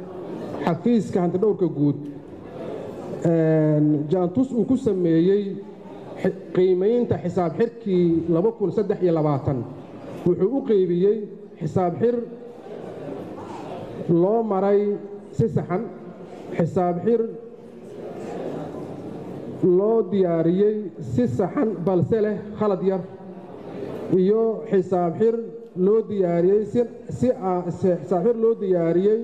xafiiska hantidhowrka guud jaantus uu ku sameeyey qiimaynta xisaab xirkii wuxuu u qeybiyey xisaab xir loo maray si saxan xisaab xir loo diyaariyey si saxan balse leh khalad yar iyo xisaab xir loo diyaariyey xisaab xir loo diyaariyey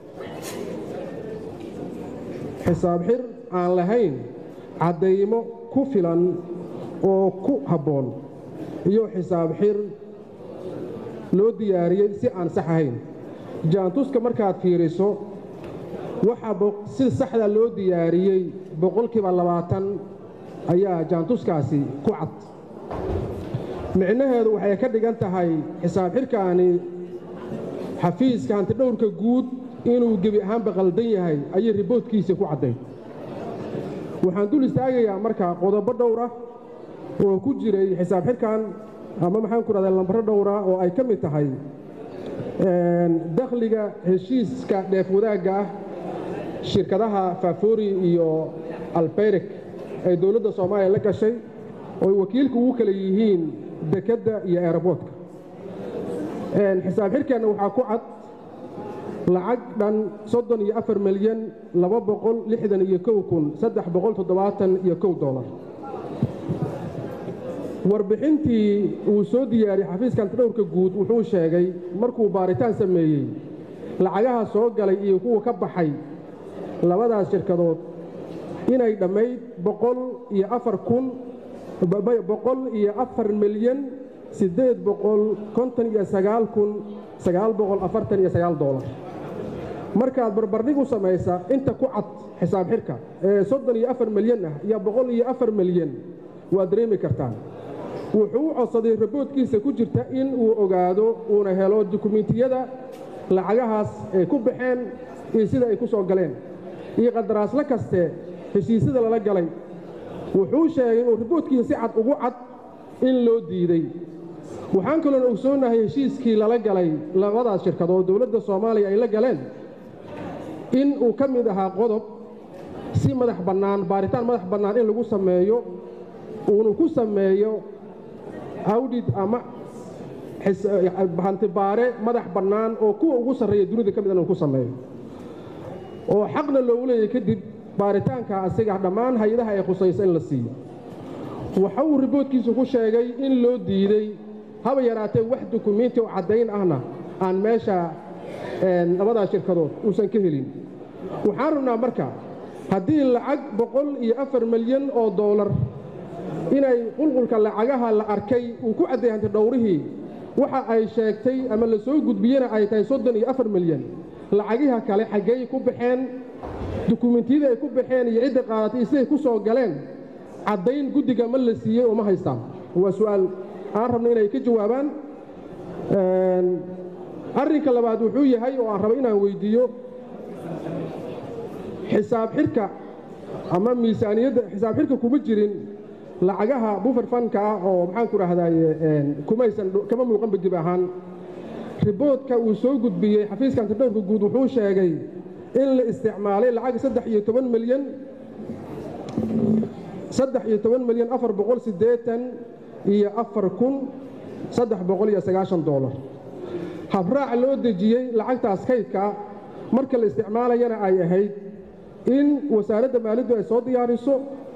xisaab xir aan lahayn caddaymo ku filan oo ku habboon iyo xisaab xir loo diyaariyey si aan sax ahayn jaantuska markaad fiiriso waxaa si saxda loo diyaariyey boqolkiiba labaatan ayaa jaantuskaasi ku cad micnaheedu waxay ka dhigan tahay xisaab xirkaani xafiiska hantidhowrka guud inuu gebi ahaanba qaldan yahay ayay riboodkiisa ku cadday waxaan dul istaagayaa marka qodobo dhowr ah oo ku jiray xisaab xirkan ama maxaan ku dhahdaa lambaro dhowra oo ay ka mid tahay dakhliga heshiiska dheef wadaagga ah shirkadaha faafori iyo albeyrek ay dowladda soomaaliya la gashay oo ay wakiilku ugu kala yihiin dekedda iyo eeraboodka xisaab xirkeenna waxaa ku cad lacag dhan soddon iyo afar milyan laba boqol lixdan iyo kow kun saddex boqol toddobaatan iyo kow dollar warbixintii uu soo diyaariyey xafiiska hantidhowrka guud wuxuu sheegay markuu baaritaan sameeyey lacagaha soo galay iyo kuwa ka baxay labadaas shirkadood inay dhammayd boqol iyo afar kun boqol iyo afar milyan siddeed boqol konton iyo sagaal kun sagaal boqol afartan iyo sagaal doolar markaad barbardhig u samaysa inta ku cad xisaab xirka ee soddon iyo afar milyan ah iyo boqol iyo afar milyan waad dareemi kartaan wuxuu u codsaday raboodkiisa ku jirta in uu ogaado uuna helo dukumentiyada lacagahaas ay ku baxeen iyo sida ay ku soo galeen iyo qandaraaslo kaste heshiisyada lala galay wuxuu sheegay oo raboodkiisa si cad ugu cad in loo diiday waxaan kaloon ogsoonahay heshiiskii lala galay labadaas shirkadood dowladda soomaaliya ay la galeen in uu ka mid ahaa qodob si madax bannaan baaritaan madax bannaan in lagu sameeyo uunu ku sameeyo awdhid ama hantibaare madax bannaan oo kuwa ugu sarreeya dunida ka mid inuu ku sameeyo oo xaqna loogu leeyahy kadib baaritaanka asiga dhammaan hay-adaha ay khusayso in la siiyo waxa uu riboodkiisu ku sheegay in loo diiday haba yaraatee wax dukumiinti oo caddayn ahna aan meesha labadaas shirkadood uusan ka helin waxaan rabnaa marka haddii lacag boqol iyo afar milyan oo doolar inay qulqulka lacagaha la arkay uu ku cadday hanti dhowrihii waxa ay sheegtay ama la soo gudbiyena ay tahay soddon iyo afar milyan lacagiha kale xaggey ku baxeen dukumentiyada ay ku baxeen iyo cidda qaadatay siday ku soo galeen caddayn guddiga ma la siiyey oo ma haystaan waa su'aal aan rabna inay ka jawaabaan arrinka labaad wuxuu yahay oo aan raba inaan weyddiiyo xisaab xirka ama miisaaniyadda xisaab xirka kuma jirin lacagaha bufer fanka ah oo maxaan ku dhahdaye kumaysan kama muuqanba dib ahaan riboodka uu soo gudbiyey xafiiska antidhowrka guud wuxuu sheegay in la isticmaalay lacag saddex iyo toban milyan saddex iyo toban milyan afar boqol siddeetan iyo afar kun saddex boqol iyo sagaashan doolar habraac loo dejiyey lacagtaas kaydka marka la isticmaalayana ay ahayd in wasaaradda maaliddu ay soo diyaariso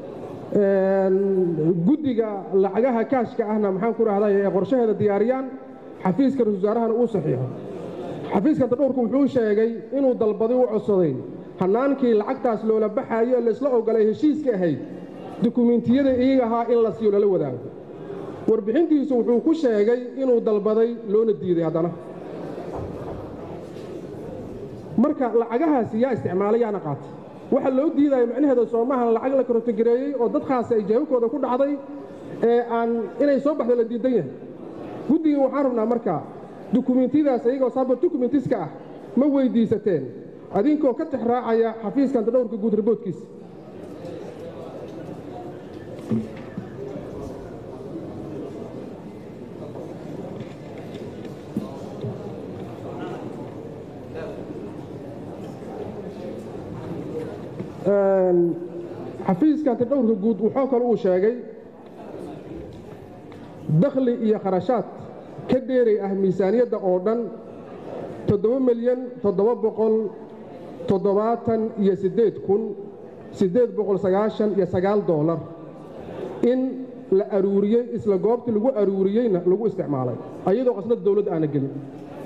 guddiga lacagaha kaashka ahna maxaan ku dhahday ee qorshaheeda diyaariyaan xafiiska ra-isul wasaarahana uu saxiixo xafiiska antadhowrku wuxuu sheegay inuu dalbaday u codsaday hannaankii lacagtaas loola baxaayo ee laysla ogolay heshiiska ahayd dukumentiyada iyaga ahaa in la siiyo lala wadaago warbixintiisu wuxuu ku sheegay inuu dalbaday loona diiday haddana marka lacagahaasi yaa isticmaalay yaana qaatay waxa loo diidaya macnaheeda soomahan lacag la karotogareeyey oo dad khaasi ay jeebabkooda ku dhacday ee aan inay soo baxdo la diidan yahay guddigii waxaan rabnaa marka dukumentiyadaas iyagoo saabor dukumentiska ah ma weyddiisateen adinkoo ka tix raacaya xafiiska antadhowrka guud riboodkiisa xafiiska hantidhowrka guud wuxuu kale uu sheegay dakhli iyo kharashaad ka dheeray ah miisaaniyadda oo dhan toddoba milyan toddoba boqol toddobaatan iyo siddeed kun siddeed boqol sagaashan iyo sagaal doolar in la aruuriyey isla goobtii lagu aruuriyeyna lagu isticmaalay ayadoo qasnad dawladd aana gelin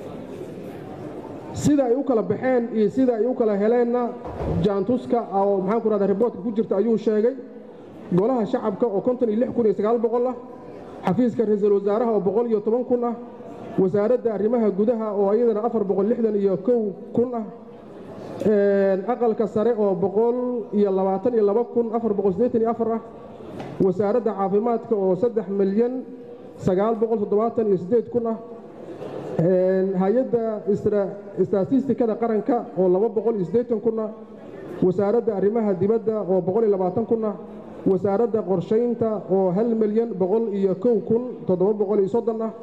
sida ay u kala baxeen iyo sida ay u kala heleenna jaantuska oo maxaan ku rahdaa riboortka ku jirta ayuu sheegay golaha shacabka oo konton iyo lix kun iyo sagaal boqol ah xafiiska ra-iisul wasaaraha oo boqol iyo toban kun ah wasaaradda arrimaha gudaha oo iyadana afar boqol lixdan iyo kow kun ah aqalka sare oo boqol iyo labaatan iyo laba kun afar boqol siddeetan iyo afar ah wasaaradda caafimaadka oo saddex milyan sagaal boqol toddobaatan iyo siddeed kun ah hay-adda istatistikada qaranka oo laba boqol iyo siddeetan kun ah wasaaradda arrimaha dibadda oo boqol iyo labaatan kun ah wasaaradda qorshaynta oo hal milyan boqol iyo kow kun toddoba boqol iyo soddon ah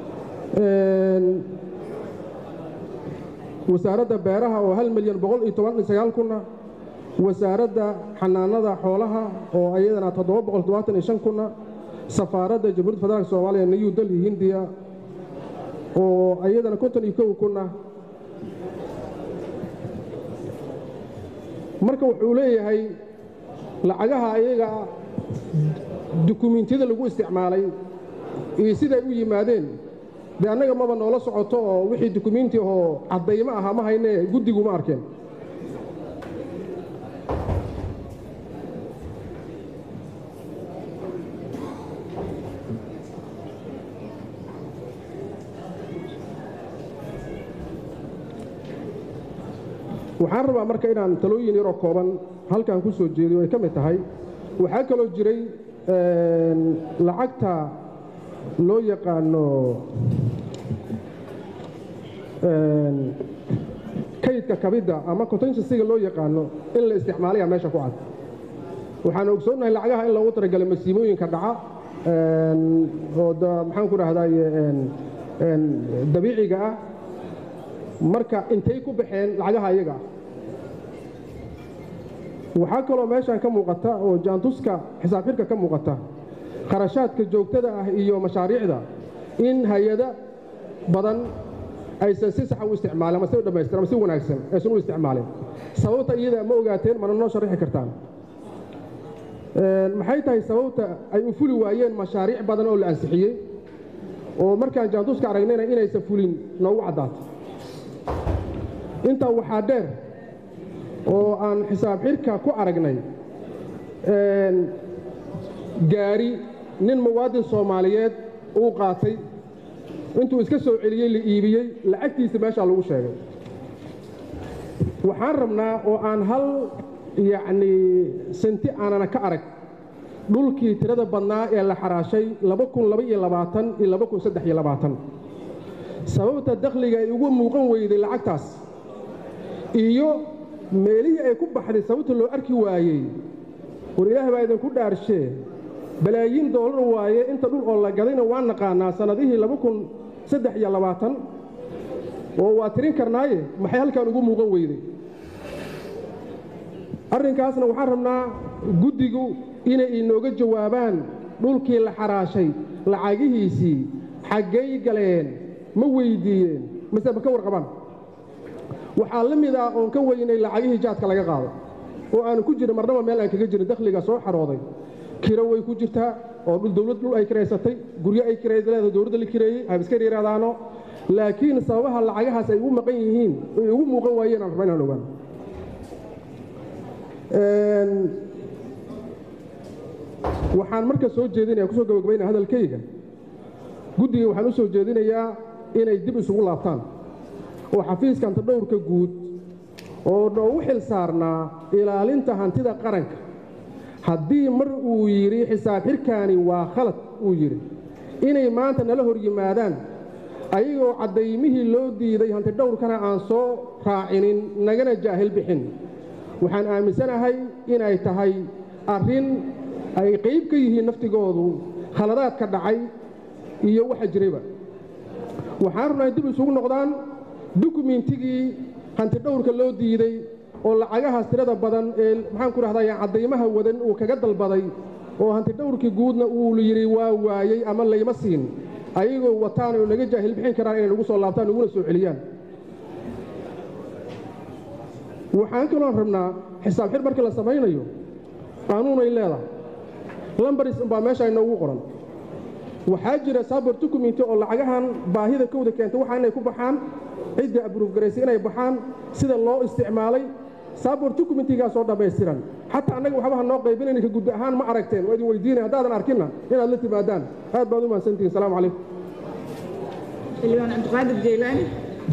wasaaradda beeraha oo hal milyan boqol iyo toban iyo sagaal kun ah wasaaradda xanaanada xoolaha oo iyadana toddoba boqol toddobaatan iyo shan kun ah safaaradda jamhuuriyadda federaalk soomaaliya new delhi hindiya oo iyadana konton iyo kow kun ah marka wuxuu leeyahay lacagaha ayaga dukumiintiyada lagu isticmaalay iyo siday u yimaadeen dee annaga maba noola socoto oo wixii dukumiinti oo caddaymo ahaa ma hayne guddiguma arkeen waxaan rabaa marka inaan talooyin yaroo kooban halkan ku soo jeediyo ay ka mid tahay waxaa kaloo jiray lacagta loo yaqaano kaydka kabidda ama contingensiga loo yaqaano in la isticmaalaya meesha ku cad waxaan ogsoonnahay lacagaha in loogu talagalay masiimooyinka dhaca oo maxaan ku dhahdaye dabiiciga ah marka intay ku baxeen lacagaha iyaga ah waxaa kaloo meeshan ka muuqata oo jaantuska xisaab xirka ka muuqata kharashaadka joogtada ah iyo mashaariicda in hay-ada badan aysan si saxa u isticmaalin ama si u dhammaystir ama si wanaagsan aysan u isticmaalin sababta iyada ma ogaateen mana noo sharixi kartaan maxay tahay sababta ay u fuli waayeen mashaariic badan oo la ansixiyey oo markaan jaantuska aragnayna inaysan fulin noogu caddaato intaa waxaa dheer oo aan xisaab xirka ku aragnay gaari nin muwaadin soomaaliyeed uu qaatay intuu iska soo celiyey la iibiyey lacagtiisa meeshaa lagu sheegay waxaan rabnaa oo aan hal yacnii senti aanana ka arag dhulkii tirada badnaa ee la xaraashay iyo sababta dakhliga ay ugu muuqan weyday lacagtaas iyo meelihii ay ku baxday sababta loo arki waayey war ilaah baa idinku dhaarshee balaayiin doolar waaye inta dhul oo la gadayna waa naqaanaa sannadihii oo waa tirin karnaaye maxay halkan ugu muuqan weyday arrinkaasna waxaan rabnaa guddigu inay inooga jawaabaan dhulkii la xaraashay lacagihiisii xaggay galeen ma weyddiiyeen mase ma ka warqabaan waxaa la mid ah oon ka weynay lacagihii jaadka laga qaaday oo aanu ku jirin marnaba meel aan kaga jirin dakhliga soo xarooday kiro way ku jirtaa oo dhul dawlad dhul ay kiraysatay guryo ay kirayleeda dowladda la kireeyey habiska yidhahdaano laakiin sababaha lacagahaas ay ugu maqan yihiin ay ugu muuqan waayeen aan rabaa inaan ogaan waxaan marka soo jeedinaya kusoo gabagabaynaya hadalkayga guddiga waxaan u soo jeedinayaa inay dib isugu laabtaan oo xafiiska hantidhowrka guud oo noogu xil saarnaa ilaalinta hantida qaranka haddii mar uu yidhi xisaab xirkaani waa khalad uu yidhi inay maanta nala hor yimaadaan ayagoo caddaymihii loo diiday hantidhowrkana aan soo raacinin nagana jaahil bixin waxaan aaminsanahay inay tahay arrin ay qayb ka yihiin naftigoodu khaladaadka dhacay iyo waxa jirayba waxaan rabnaa in dib isugu noqdaan dukumentigii hantidhowrka loo diiday oo lacagahaas tirada badan ee maxaan ku rahdaa caddaymaha wadan uu kaga dalbaday oo hanti dhowrkii guudna uu yidhi waa waayey ama layma siin ayagoo wataan oo naga jaahil bixin karaan inay nagu soo laabtaan naguna soo celiyaan waxaan kaloo rabnaa xisaab xir markii la samaynayo qaanuunay leedahay lambaris umbaa meesha inoogu qoran waxaa jira sabor dukumenti oo lacagahan baahida kowda keentay waxaa inay ku baxaan cidda abruufgaraysay inay baxaan sida loo isticmaalay sabor dukumentigaasoo dhammaystiran xataa annaga waxbaha noo qaybinayn ka gud ahaan ma aragteen waa idin weydiinaya haddaadan arkinna inaad la timaadaan aad baad u mahadsantihin salaamu calaykum xildhibaan cabdiqaadir jeylaani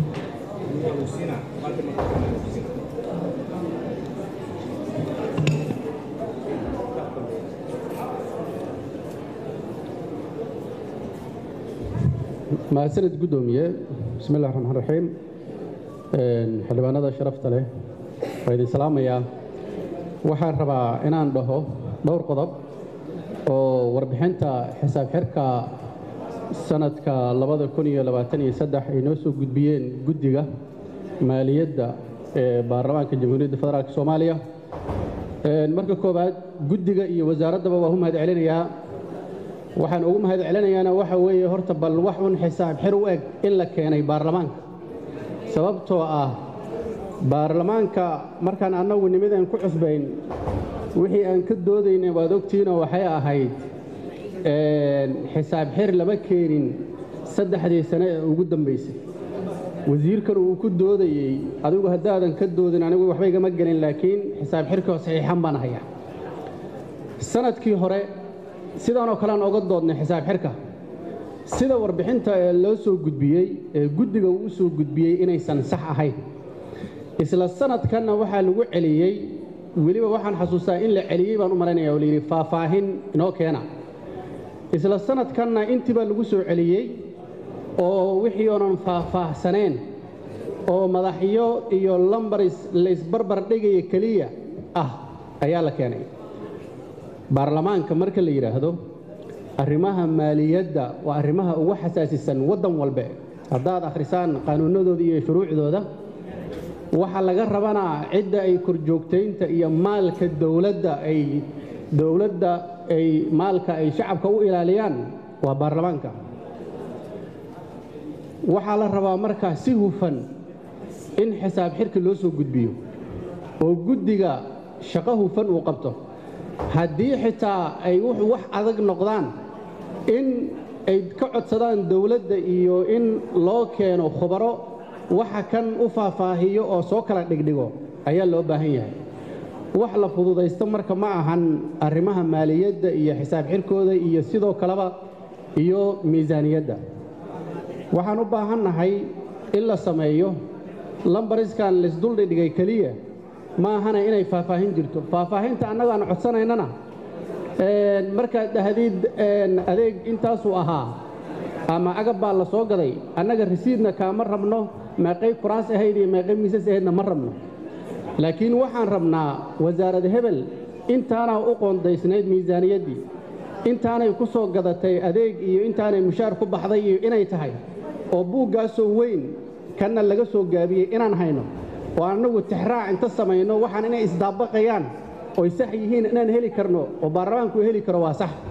mahadsanid guddoomiye bismi illahi raxmaan raxiim xildhibaanada sharafta leh waa idin salaamayaa waxaan rabaa inaan dhaho dhowr qodob oo warbixinta xisaab xirka sanadka labada kun iyo labaatan iyo saddex ay noo soo gudbiyeen guddiga maaliyadda ee baarlamaanka jamhuuriyadda federaalk soomaaliya marka koowaad guddiga iyo wasaaraddaba waa u mahad celinayaa waxaan ugu mahad celinayaana waxa weeye horta bal wax un xisaab xir u eg in la keenay baarlamaanka sababtoo ah baarlamaanka markaan annagu nimidan ku cusbayn wixii aan ka doodaynay waad ogtiinoo waxay ahayd xisaab xir lama keenin saddexdii sane ee ugu dambaysay wasiirkan uu ku doodayey adigu haddaadan ka doodin anigu waxba igama gelin laakiin xisaab xirkoo saxiixan baan hayaa sanadkii hore sidaanoo kale aan oga doodnay xisaab xirka sida warbixinta ee loo soo gudbiyey ee guddiga uu u soo gudbiyey inaysan sax ahayn isla sanadkanna waxaa lagu celiyey weliba waxaan xasuustaa in la celiyey baan u malaynaya oo layidhi faahfaahin inoo keena isla sanadkanna intiibaa lagu soo celiyey oo wixii oonan faahfaahsaneen oo madaxyo iyo lambaris laysbarbar dhigaya keliya ah ayaa la keenay baarlamaanka marka la yidhaahdo arrimaha maaliyadda waa arrimaha ugu xasaasisan waddan walbe haddaad akhrisaan qaanuunnadooda iyo shuruucdooda waxaa laga rabanaa cidda ay korjoogtaynta iyo maalka dowladda ay dowladda ay maalka ay shacabka u ilaaliyaan waa baarlamaanka waxaa la rabaa markaa si hufan in xisaab xirka loo soo gudbiyo oo guddiga shaqo hufan uu qabto haddii xitaa ay wax adag noqdaan in ay ka codsadaan dowladda iyo in loo keeno khubaro waxa kan u faahfaahiyo oo soo kala dhigdhigo ayaa loo baahan yahay wax la fududaysto marka ma ahan arrimaha maaliyadda iyo xisaab xirkooda iyo sidoo kaleba iyo miisaaniyadda waxaan u baahannahay in la sameeyo lambariskan laysduldhigdhigay keliya ma ahana inay faahfaahin jirto faahfaahinta annaga aan codsanaynana markaad dhahdid adeeg intaasuu ahaa ama agab baa la soo gaday annaga risiidna kaama rabno meeqay kuraas ahayd iyo meeqay miisas ahaydna ma rabno laakiin waxaan rabnaa wasaarad hebel intaanaa u qoondaysnayd miisaaniyaddii intaanay ku soo gadatay adeeg iyo intaanay mushaar ku baxday iyo inay tahay oo buuggaasoo weyn kanna laga soo gaabiyey inaan hayno oo annagu tixraac inta samayno waxaan inay isdaabaqayaan oy sax yihiin inaan heli karno oo baarlamaanku heli karo waa sax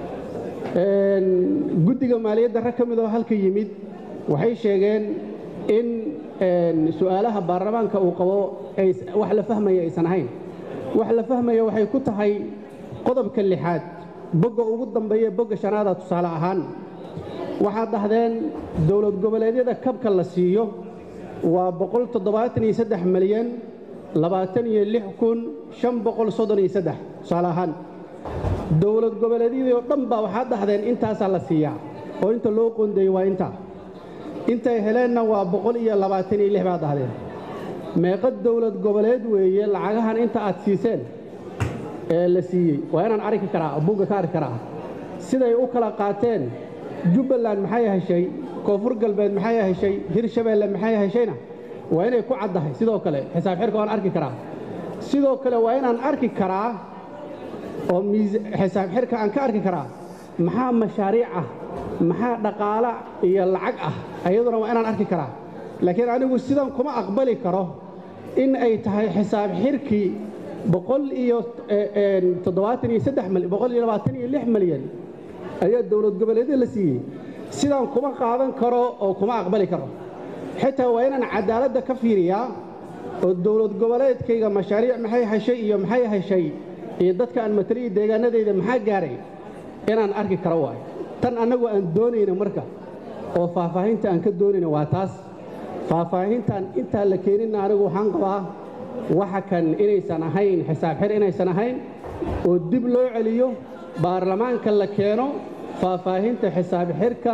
guddiga maaliyadda rag ka mid oo halka yimid waxay sheegeen in su'aalaha baarlamaanka uu qabo wax la fahmaya aysan ahayn wax la fahmaya waxay ku tahay qodobka lixaad bogga ugu dambeeya bogga shanaada tusaale ahaan waxaad dhahdeen dowlad goboleedyada kabka la siiyo waa boqol toddobaatan iyo saddex milyan labaatan iyo lix kun shan boqol soddon iyo saddex tusaale ahaan dowlad goboleedyadii oo dhan baa waxaad dhahdeen intaasaa la siiyaa oo inta loo qoondeeyey waa intaa intay heleenna waa boqol iyo labaatan iyo lix baad dhahdeen meeqa dowlad goboleed weeye lacagahan inta aad siiseen ee la siiyey waa inaan arki karaa bugga ka arki karaa siday u kala qaateen jubbaland maxay heshay koonfur galbeed maxay heshay hirshabeelle maxay heshayna waa inay ku caddahay sidoo kale xisaab xirka waan arki karaa sidoo kale waa inaan arki karaa oo xisaab xirka aan ka arki karaa maxaa mashaariic ah maxaa dhaqaala iyo lacag ah ayaduna waa inaan arki karaa laakiin anigu sidan kuma aqbali karo in ay tahay xisaab xirkii boqol iyo toddobaatan iyo saddex malyan boqol iyo labaatan iyo lix malyan ayaa dowlad goboleedyada la siiyey sidaan kuma qaadan karo oo kuma aqbali karo xitaa waa inaan cadaaladda ka fiiriyaa oo dowlad goboleedkayga mashaariic maxay heshay iyo maxay heshay iyo dadka aan mataliya deegaanadayda maxaa gaaray inaan arki karo waayo tan annagu aan doonayna marka oo faahfaahinta aan ka doonayna waa taas faahfaahintaan intaa la keeninna anigu waxaan qabaa waxa kan inaysan ahayn xisaab xir inaysan ahayn oo dib loo celiyo baarlamaanka la keeno faahfaahinta xisaab xirka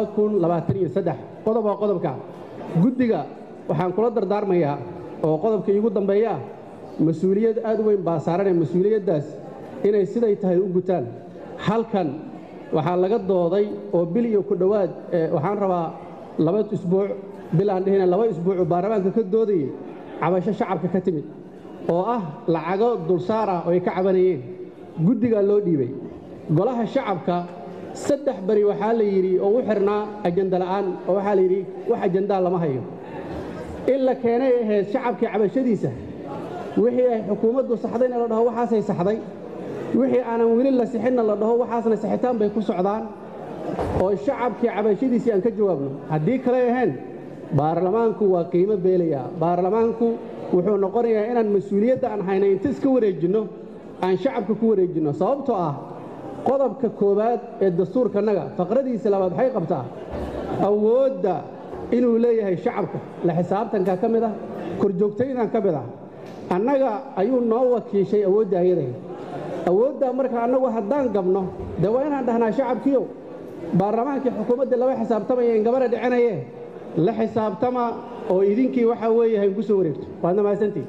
qodob waa qodobka guddiga waxaan kula dardaarmayaa oo qodobka iigu dambeeya ah mas-uuliyad aad u weyn baa saaranee mas-uuliyaddaas inay siday tahay u gutaan halkan waxaa laga dooday oo bil iyo ku dhowaad waxaan rabaa laba isbuuc bil aan dhihina laba isbuucu baarlamaanka ka doodayay cabasho shacabka ka timid oo ah lacago dulsaar ah oo ay ka cabanayeen guddigaa loo dhiibay golaha shacabka saddex beri waxaa la yidhi oo u xirnaa ajanda la'aan oo waxaa la yidhi wax ajandaa lama hayo in la keenay ahayd shacabkii cabashadiisa wixii ay xukuumaddu saxdayna la dhaho waxaasay saxday wixii aanan weli la sixinna la dhaho waxaasna sixitaan bay ku socdaan oo shacabkii cabashadiisii aan ka jawaabno haddii kale ahayn baarlamaanku waa qiimo beelayaa baarlamaanku wuxuu noqonayaa inaan mas-uuliyadda aan hayna inta iska wareejinno aan shacabka ku wareejinno sababtoo ah qodobka koowaad ee dastuurkannaga faqradiisa labaad waxay qabtaa awoodda inuu leeyahay shacabka la xisaabtanka ka mid ah korjoogtaydan ka mid ah annaga ayuu noo wakiishay awoodda ayaday awooddaa marka annagu haddaan gabno dee waa inaan dhahnaa shacabkiiow baarlamaankii xukuumadda laba xisaabtamaya in gabadha dhicinaye la xisaabtama oo idinkii waxaa weeye hayn ku soo wareegto waadna mahadsantii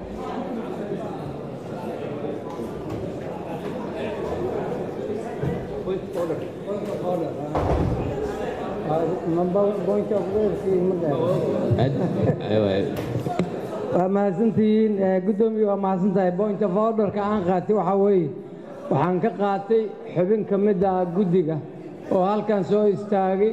waa mahadsantihiin guddoomiye waa mahadsantahay point of orderka aan qaatay waxaa weeye waxaan ka qaatay xubin ka mid ah guddiga oo halkan soo istaagay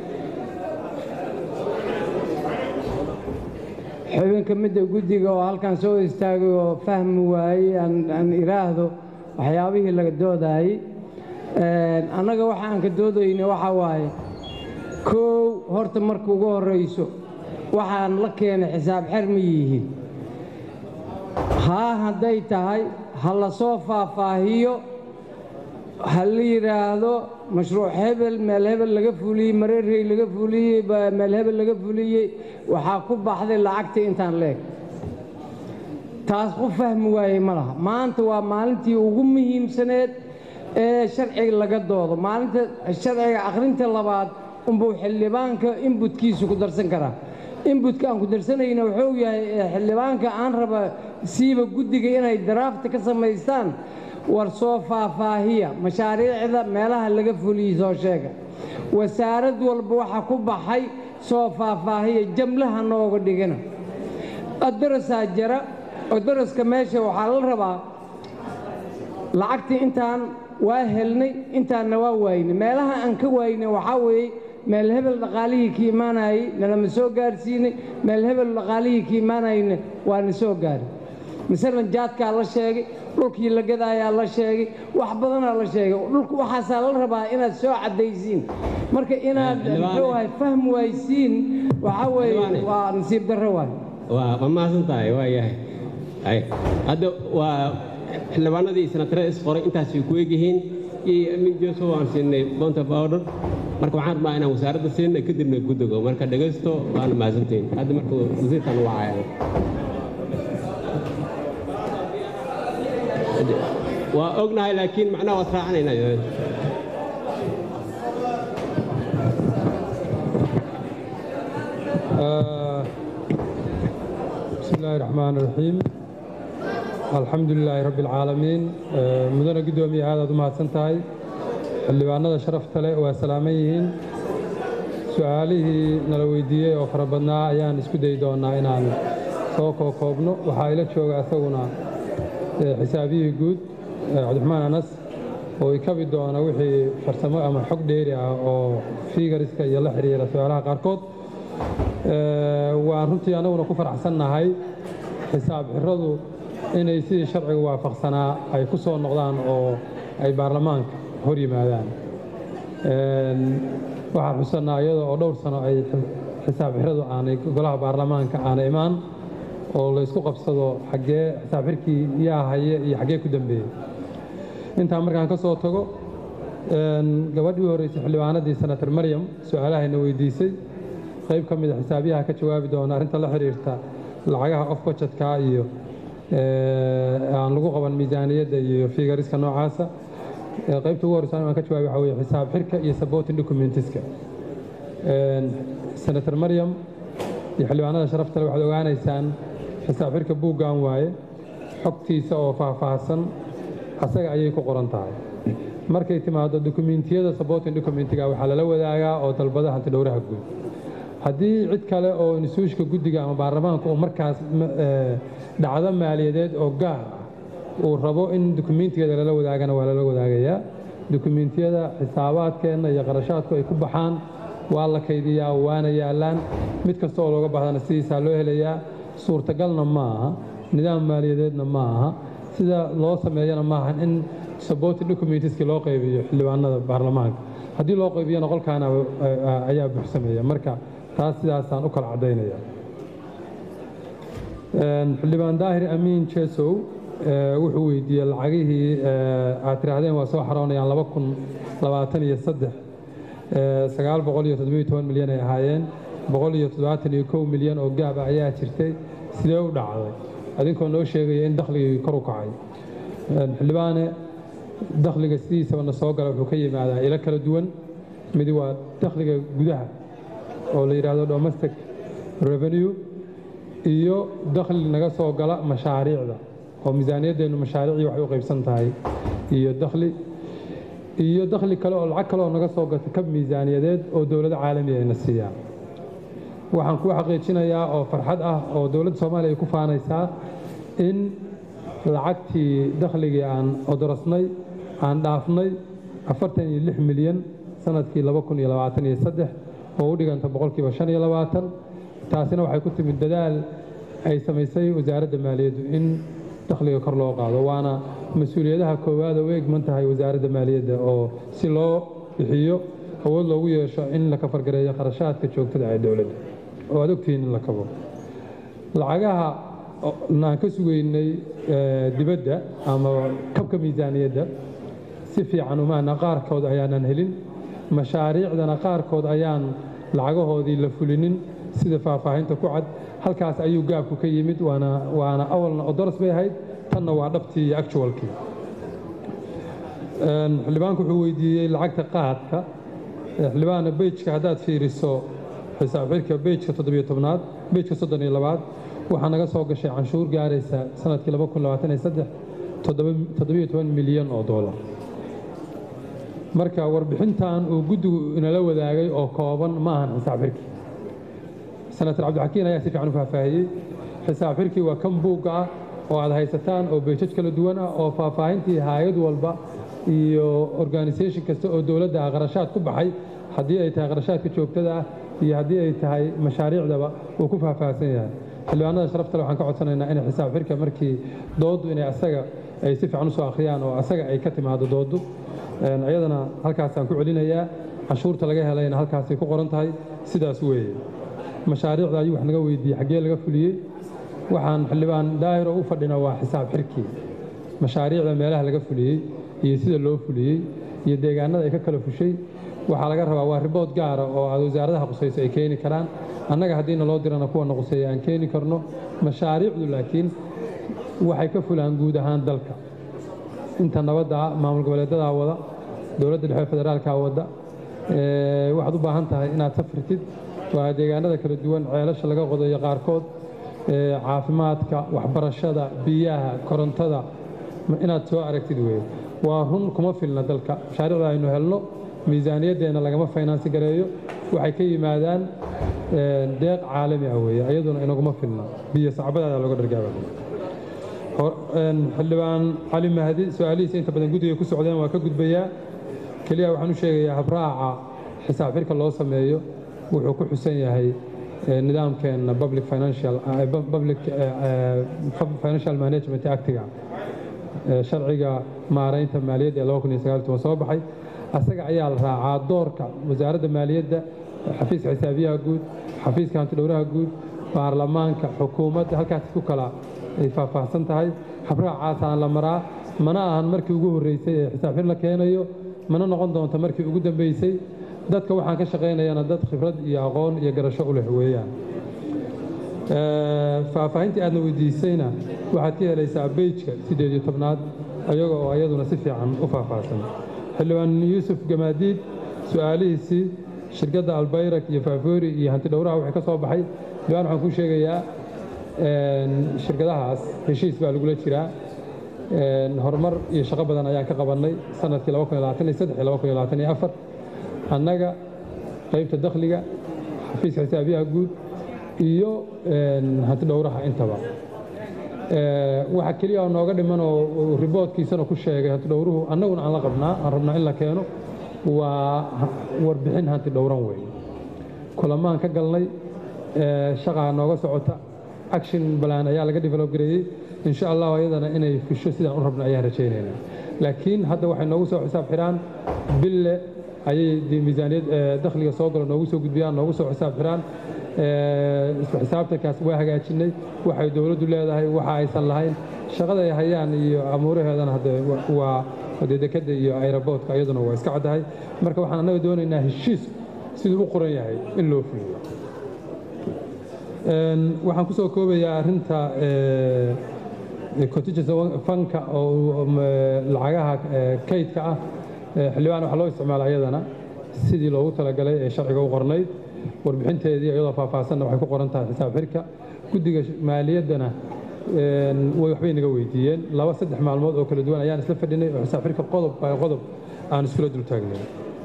xubin ka midda guddiga oo halkan soo istaagay oo fahmi waayey aan iraahdo waxyaabihii laga doodaayey annaga waxa aan ka doodayna waxaa waaye koow horta marka ugu horrayso waxaan la keenay xisaab xer ma yihiin haa hadday tahay ha la soo faahfaahiyo ha la yidhaahdo mashruuc hebel meel hebel laga fuliyey mareerey laga fuliyey meel hebel laga fuliyey waxaa ku baxday lacagtii intaan leeg taas ku fahmi waayey ma laha maanta waa maalintii ugu muhiimsaneed ee sharciga laga doodo maalinta sharciga akhrinta labaad unbuu xildhibaanka inbutkiisu ku darsan karaa inbutka aan ku darsanayna wuxuu yahay xildhibaanka aan raba siiba guddiga inay daraafta ka samaystaan war soo faahfaahiya mashaariicda meelaha laga fuliyey soo sheega wasaarad walba waxa ku baxay soo faahfaahiya jamlaha nooga dhigina adarasaa jira odaraska meesha waxaa la rabaa lacagtii intaan waa helnay intaanna waa waynay meelaha aan ka waynay waxaa weeye meel hebel dhaqaalihii ka imaanayey nalama soo gaarsiinay meel hebel dhaqaalihii ka imaanayna waana soo gaari masalan jaadkaa la sheegay dhulkii la gadaayaa la sheegay wax badanaa la sheegay dhulku waxaasaa la rabaa inaad soo caddaysiin marka inaad muxuu ahay fahm waysiin waxaa weeye waa nasiib darro waay waa mahadsan tahay waa yahay hadda waa xildhibaanadii sanatarada isqoray intaasay ku egyihiin iyo amin joseph aan siinay bont of order marka waxaan rabaa inaan wasaaradda siinay kadibna guddigo marka dhegaysto waana mahadsantihiin hadda marka wasiirkan wacaya waa ognahay laakiin macnaha waad raacanaynaa بسم الله الرحمن الرحيم الحمد لله رب العالمين مدن قدومي هذا ما سنتهي xildhibaanada sharafta leh waa salaaman yihiin su-aalihii nala weydiiyey oo fara badnaa ayaan isku dayi doonnaa inaan soo kookoobno waxaa ila jooga isaguna xisaabiyihii guud cabdiraxmaan anas oo ikabi doona wixii farsamo ama xog dheeri ah oo fiigariska iyo la xidhiira su-aalaha qaarkood waan runtii annaguna ku faraxsannahay xisaab xiradu inay sidii sharciga waafaqsanaa ay ku soo noqdaan oo ay baarlamaanka hor yimaadaan waxaan xusannaa iyada oo dhowr sano ay xisaab xiradu aanay golaha baarlamaanka aana imaan oo laysku qabsado xaggee xisaab xirkii yaa haye iyo xaggee ku dambeeyey intaa markaan ka soo tago gabadhii horreysay xildhibaanadii senator maryam su-aalahayna weydiisay qayb ka mida xisaabiyaha ka jawaabi doona arrinta la xiriirta lacagaha off budgetka iyo aan lagu qaban miisaaniyadda iyo figariska noocaasa qaybta ugu horreysa aan ka jawaabi waxa weye xisaab xirka iyo supporting documentiska senator maryam iyo xildhibaanada sharafta le waxaad ogaanaysaan xisaab xirka buuggan waaye xogtiisa oo faahfaahsan asaga ayay ku qoran tahay markay timaado dokumentiyada supporting documentiga waxaa lala wadaagaa oo dalbada hantidhowraha guud haddii cid kale oo instituushka guddiga ama baarlamaanka uu markaas dhacdo maaliyadeed oo gaar ah uu rabo in dukumentiyada lala wadaagana waa lala wadaagayaa dukumentiyada xisaabaadkeenna iyo qarashaadku ay ku baxaan waa la kaydiyaa waana yaallaan mid kasta oo looga baahdana sidiisaa loo helayaa suurtagalna ma aha nidaam maaliyadeedna ma aha sida loo sameeyana maaha in supporting documentiski loo qaybiyo xildhibaanada baarlamaanka haddii loo qaybiyana qolkaana ayaa buuxsameeya marka taas sidaasaan u kala caddaynaya xildhibaan daahir amiin jesow wuxuu weydiiyey lacagihii aad tiraahdeen waa soo xaroonayaan laba kun labaatan iyo saddex sagaal boqol iyo toddobiyo toban milyan ay ahaayeen boqol iyo toddobaatan iyo kow milyan oo gaaba ayaa jirtay sidee u dhacday adinkoo noo sheegaya in dakhligii kor u kacay xildhibaane dakhliga sidiisabana soo gala wuxuu ka yimaadaa ilo kala duwan midi waa dakhliga gudaha oo la yidhaahdo domestic revenue iyo dakhli naga soo gala mashaariicda oo miisaaniyaddeennu mashaariicii waxay u qaybsan tahay iyo dakhli iyo dakhli kale oo lacag kale oo naga soo gata kab miisaaniyadeed oo dowlado caalamiga ayna siiyaan waxaan kuu xaqiijinayaa oo farxad ah oo dowladda soomaaliya ay ku faanaysaa in lacagtii dakhligii aan odorasnay aan dhaafnay afartan iyo lix milyan sanadkii laba kun iyo labaatan iyo saddex oo u dhiganta boqolkiiba shan iyo labaatan taasina waxay ku timid dadaal ay samaysay wasaaradda maaliyaddu in dakhliga kor loo qaado waana mas-uuliyadaha koowaad oo u egman tahay wasaaradda maaliyadda oo si loo bixiyo awood loogu yeesho in la kafargareeyo kharashaadka joogtada ee dowladda oo aad ogtihiin in la kabo lacagaha naan ka sugaynay dibadda ama kabka miisaaniyadda si fiican umaana qaarkood ayaanan helin mashaariicdana qaarkood ayaan lacagahoodii la fulinin sida faahfaahinta ku cad halkaas ayuu gaabku ka yimid waana waana awalna odoras bay ahayd tanna waa dhabtii iyo actualkii xildhibaanku wuxuu weydiiyey lacagta qaadka xildhibaana bejka haddaad fiiriso xisaab xirka bejka toddobiyo tobnaad bejka soddon iyo labaad waxaa naga soo gashay canshuur gaaraysa sanadkii laba kun labaatan iyo saddex toddobiyo toban milyan oo doolar marka warbixintan uu guddigu inala wadaagay oo kooban ma ahan xisaab xirkii senator cabdixakiin ayaa si fiican u faahfaahiyey xisaab xirkii waa kan buugga ah oo aad haysataan oo beejaj kala duwan ah oo faahfaahintii haayad walba iyo organisation kasta oo dowladda ah qarashaad ku baxay haddii ay tahay qarashaadka joogtada ah iyo haddii ay tahay mashaariicdaba uu ku faahfaahsan yahay xildhibaanada sharaftale waxaan ka codsanaynaa inay xisaab xirka markii dooddu inay asaga ay si fiican usoo akhriyaan oo asaga ay ka timaado dooddu iyadana halkaasaan ku celinayaa canshuurta laga helayna halkaasay ku qoran tahay sidaas weeye mashaariicda ayuu wax naga weydiiyey xaggee laga fuliyey waxaan xildhibaan daahir oo u fadhina waa xisaab xirkii mashaariicda meelaha laga fuliyey iyo sida loo fuliyey iyo deegaanada ay ka kala fushay waxaa laga rabaa waa ribood gaara oo aad wasaaradaha qusayso ay keeni karaan annaga haddiina loo dirana kuwana quseeya aan keeni karno mashaariicdu laakiin waxay ka fulaan guud ahaan dalka inta nabadda ah maamul goboleedadaa wada dowladda dhexe federaalkaa wadda waxaad u baahan tahay inaad safrtid waa deegaanada kala duwan ceelasha laga qodayo qaarkood caafimaadka waxbarashada biyaha korontada inaad soo aragtid weye waa run kuma filna dalka mashaariicda aynu helno miisaaniyaddeenna lagama faynansi gareeyo waxay ka yimaadaan deeq caalami ah weeye iyaduna inaguma filna biyo sacbadaada looga dhargaaba xildhibaan cali mahdi su-aalihiisa inta badan guddiga ku socdeen waa ka gudbayaa keliya waxaan u sheegayaa habraaca xisaab xirka loo sameeyo wuxuu ku xusan yahay nidaamkeenna public financial public financial management actiga sharciga maaraynta maaliyadda ee soo baxay asaga ayaa la raacaa doorka wasaaradda maaliyadda xafiiska xisaabiyaha guud xafiiska hantidhowraha guud baarlamaanka xukuumadda halkaas ku kala ay faahfaahsan tahay habraacaasaan la maraa mana ahan markii ugu horreysay ee xisaab xir la keenayo mana noqon doonta markii ugu dambeysay dadka waxaan ka shaqaynayana dad khibrad iyo aqoon iyo garasho u leh weeyaan faahfaahintii aadna weydiisayna waxaad ka helaysaa beyjka siddeed iyo tobnaad ayaga oo ayaduna si fiican u faahfaahsan xildhibaan yuusuf gamaadiid su'aalihiisii shirkadda albayrak iyo faafoori iyo hantidhowraha wixii ka soo baxay xildhibaan waxaan kuu sheegayaa shirkadahaas heshiis baa lagula jiraa horumar iyo shaqo badan ayaan ka qabannay sanadkii annaga qaybta dakhliga xafiiska xisaabiyaha guud iyo hantidhowraha intaba waxa keliya oo nooga dhiman oo riboodkiisana ku sheegay hantidhowruhu annaguna aan la qabnaa aan rabnaa in la keeno waa warbixin hantidhowran wey kulamaan ka galnay shaqaa nooga socota action balan ayaa laga develop gareeyey insha allah ayadana inay fusho sidaan u rabna ayaan rajaynaynaa laakiin hadda waxay noogu soo xisaab xiraan bille ayay miisaaniyad dakhliga soo galo noogu soo gudbiyaan noogu soo xisaab xiraan isla xisaabtankaas waa hagaajinay waxay dowladdu leedahay waxa aysan lahayn shaqada ay hayaan iyo amuuraheedana hadde waa de dekadda iyo ayraboodka iyaduna waa iska caddahay marka waxaan annaga doonaynaa heshiis siduu u qoran yahay in loo fuliyo waxaan ku soo koobayaa arrinta contingency fanka oo lacagaha kaydka ah xildhibaan waxaa loo isticmaala ayadana sidii loogu talagalay ee sharciga u qornayd warbixinteedii iyadoo faahfaahsanna waxay ku qoran tahay xisaab xirka guddiga maaliyaddana way waxbay naga weydiiyeen laba saddex maalmood oo kala duwan ayaan isla fadhinay oo xisaab xirka qodob by qodob aan iskula dul taagnay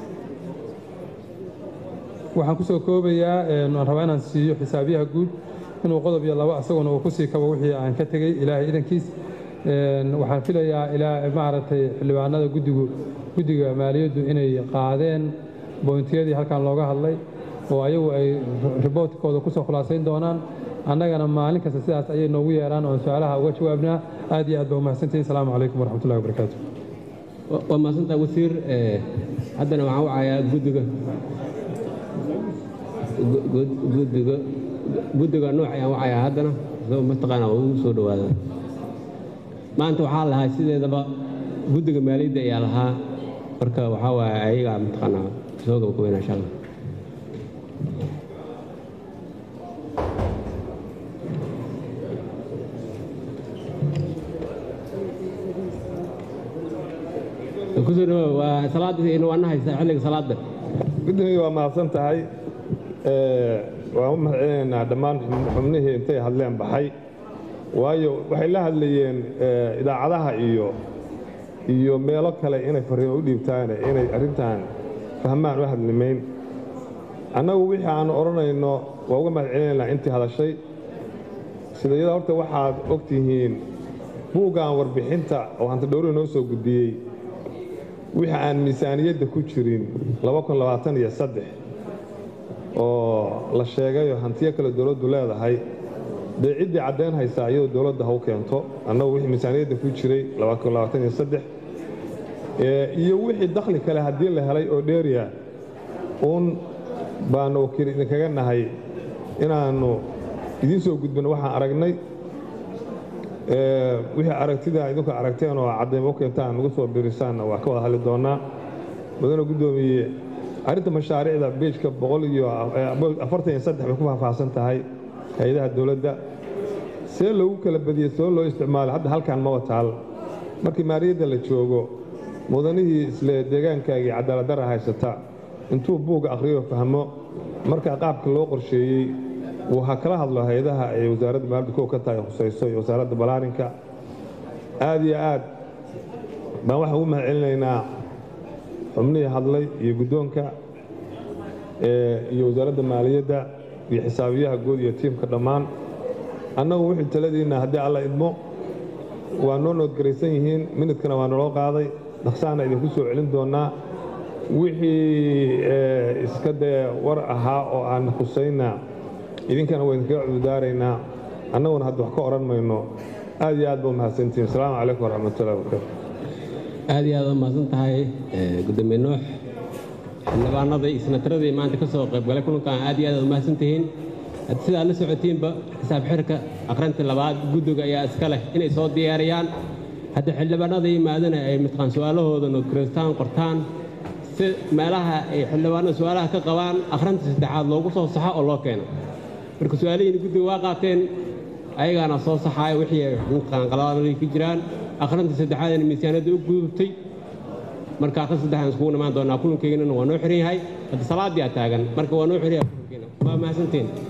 waxaan ku soo koobayaa aan rabaa inaan siiyo xisaabiyaha guud inuu qodob iyo laba asaguna uu ku sii kabo wixii aan ka tegey ilaahay idankiis waxaan filayaa ilaa maaragtay xildhibaanada guddigu guddiga maaliyaddu inay qaadeen booyntiyadii halkan looga hadlay oo ayagu ay riboortkooda ku soo khulaasayn doonaan annagana maalin kasta sidaas ayay noogu yeeraan oon su-aalaha uga jawaabnaa aad iyo aad baa umahadsantihin asalaamu calaykum waraxmatullahi wabarakaatu waa mahadsantaa wasiir haddana waxaan wacayaa guddiga guddiga guddiga nooc ayaan wacayaa haddana soo mataqaana waa ugu soo dhowaada maanta waxaa lahaa sideedaba guddiga maaliyadda ayaa lahaa marka waxaa waaye ayagaa mataqaanaa soo gabagabeyna insha allah kusoo dhawow waa salaadii waana haysaa xilliga salaada guddiga waa mahadsan tahay waan u mahadcelinaynaa dhammaan xubnihii intay hadleen baxay waayo waxay la hadlayeen idaacadaha iyo iyo meelo kale inay fariimo u dhiibtaane inay arrintan fahmaan u hadlimayn annagu wixii aan odhanayno waa uga mahadcelinaynaa intii hadashay sida iyada horta waxaad og tihiin buuggan warbixinta oo hantidhowrihi noo soo gudbiyey wixii aan miisaaniyadda ku jirin oo la sheegayoo hantiyo kale dowladdu leedahay dee ciddii caddayn haysaa iyadoo dowladda ha u keento annagu wixii miisaaniyadda ku jiray iyo wixii dakhli kale haddii la helay oo dheeriya uun baanu wakiil idinkaga nahay inaannu idiin soo gudbino waxaan aragnay wixii aragtida idinku aragteen oo caddayma u keentaan nagu soo birisaanna waa ka wada hadli doonnaa mudane guddoomiye arrinta mashaariicda beejka boqol iyo afartan iyo saddex bay ku faahfaahsan tahay hay-adaha dowladda see loogu kala badiyey soo loo isticmaalo hadda halkan ma wataal markii maaliyadda la joogo mudanihii isle deegaankaagii cadaaladdarra haysata intuu buugga akhriyo fahmo markaa qaabka loo qorsheeyey wuu ha kala hadlo hay-adaha ay wasaaradda maaliyadda kow ka tahay khusayso iyo wasaaradda balaarinka aad iyo aad baan waxaan ugu mahadcelinaynaa xubnihii hadlay iyo guddoonka iyo wasaaradda maaliyadda iyo xisaabiyaha guud iyo tiimka dhammaan annagu wixii taladiinna haddii alla idmo waa noo noodgaraysan yihiin minidkana waa naloo qaaday dhaqsaana idinku soo celin doonnaa wixii iska dee war ahaa oo aan khusayna idinkana waa idinkaga cududaaraynaa annaguna hadda wax ka odhan mayno aad iyo aad ba umahadsantihin asalaamu calaykum waraxmatullahi wabarakaatu aad iyo aad u mahadsan tahay gudoomiye nuux xildhibaanadii iyo senataradii maanta ka soo qaybgalay kulankan aad iyo aad aad umahadsan tihiin sidaad la socotiinba xisaab xirka aqrinta labaad guddiga ayaa iska leh inay soo diyaariyaan hadda xildhibaanada yimaadana ay mataqaan su-aalahooda nodkristaan qortaan si meelaha ay xildhibaanada su-aalaha ka qabaan akhrinta saddexaad loogu soo saxo oo loo keeno marka su-aalihiina guddiga waa qaateen ayagaana soo saxaaya wixii ay mataqaan qaladaanadii ku jiraan akhrinta saddexaadna miisaaniyadda u gudubtay marka akhrin saddexaan iskugu imaan doonaa kulankeygana waa noo xiran yahay hadda salaadii aa taagan marka waa noo xiran yahay kulankeena waa mahadsantiin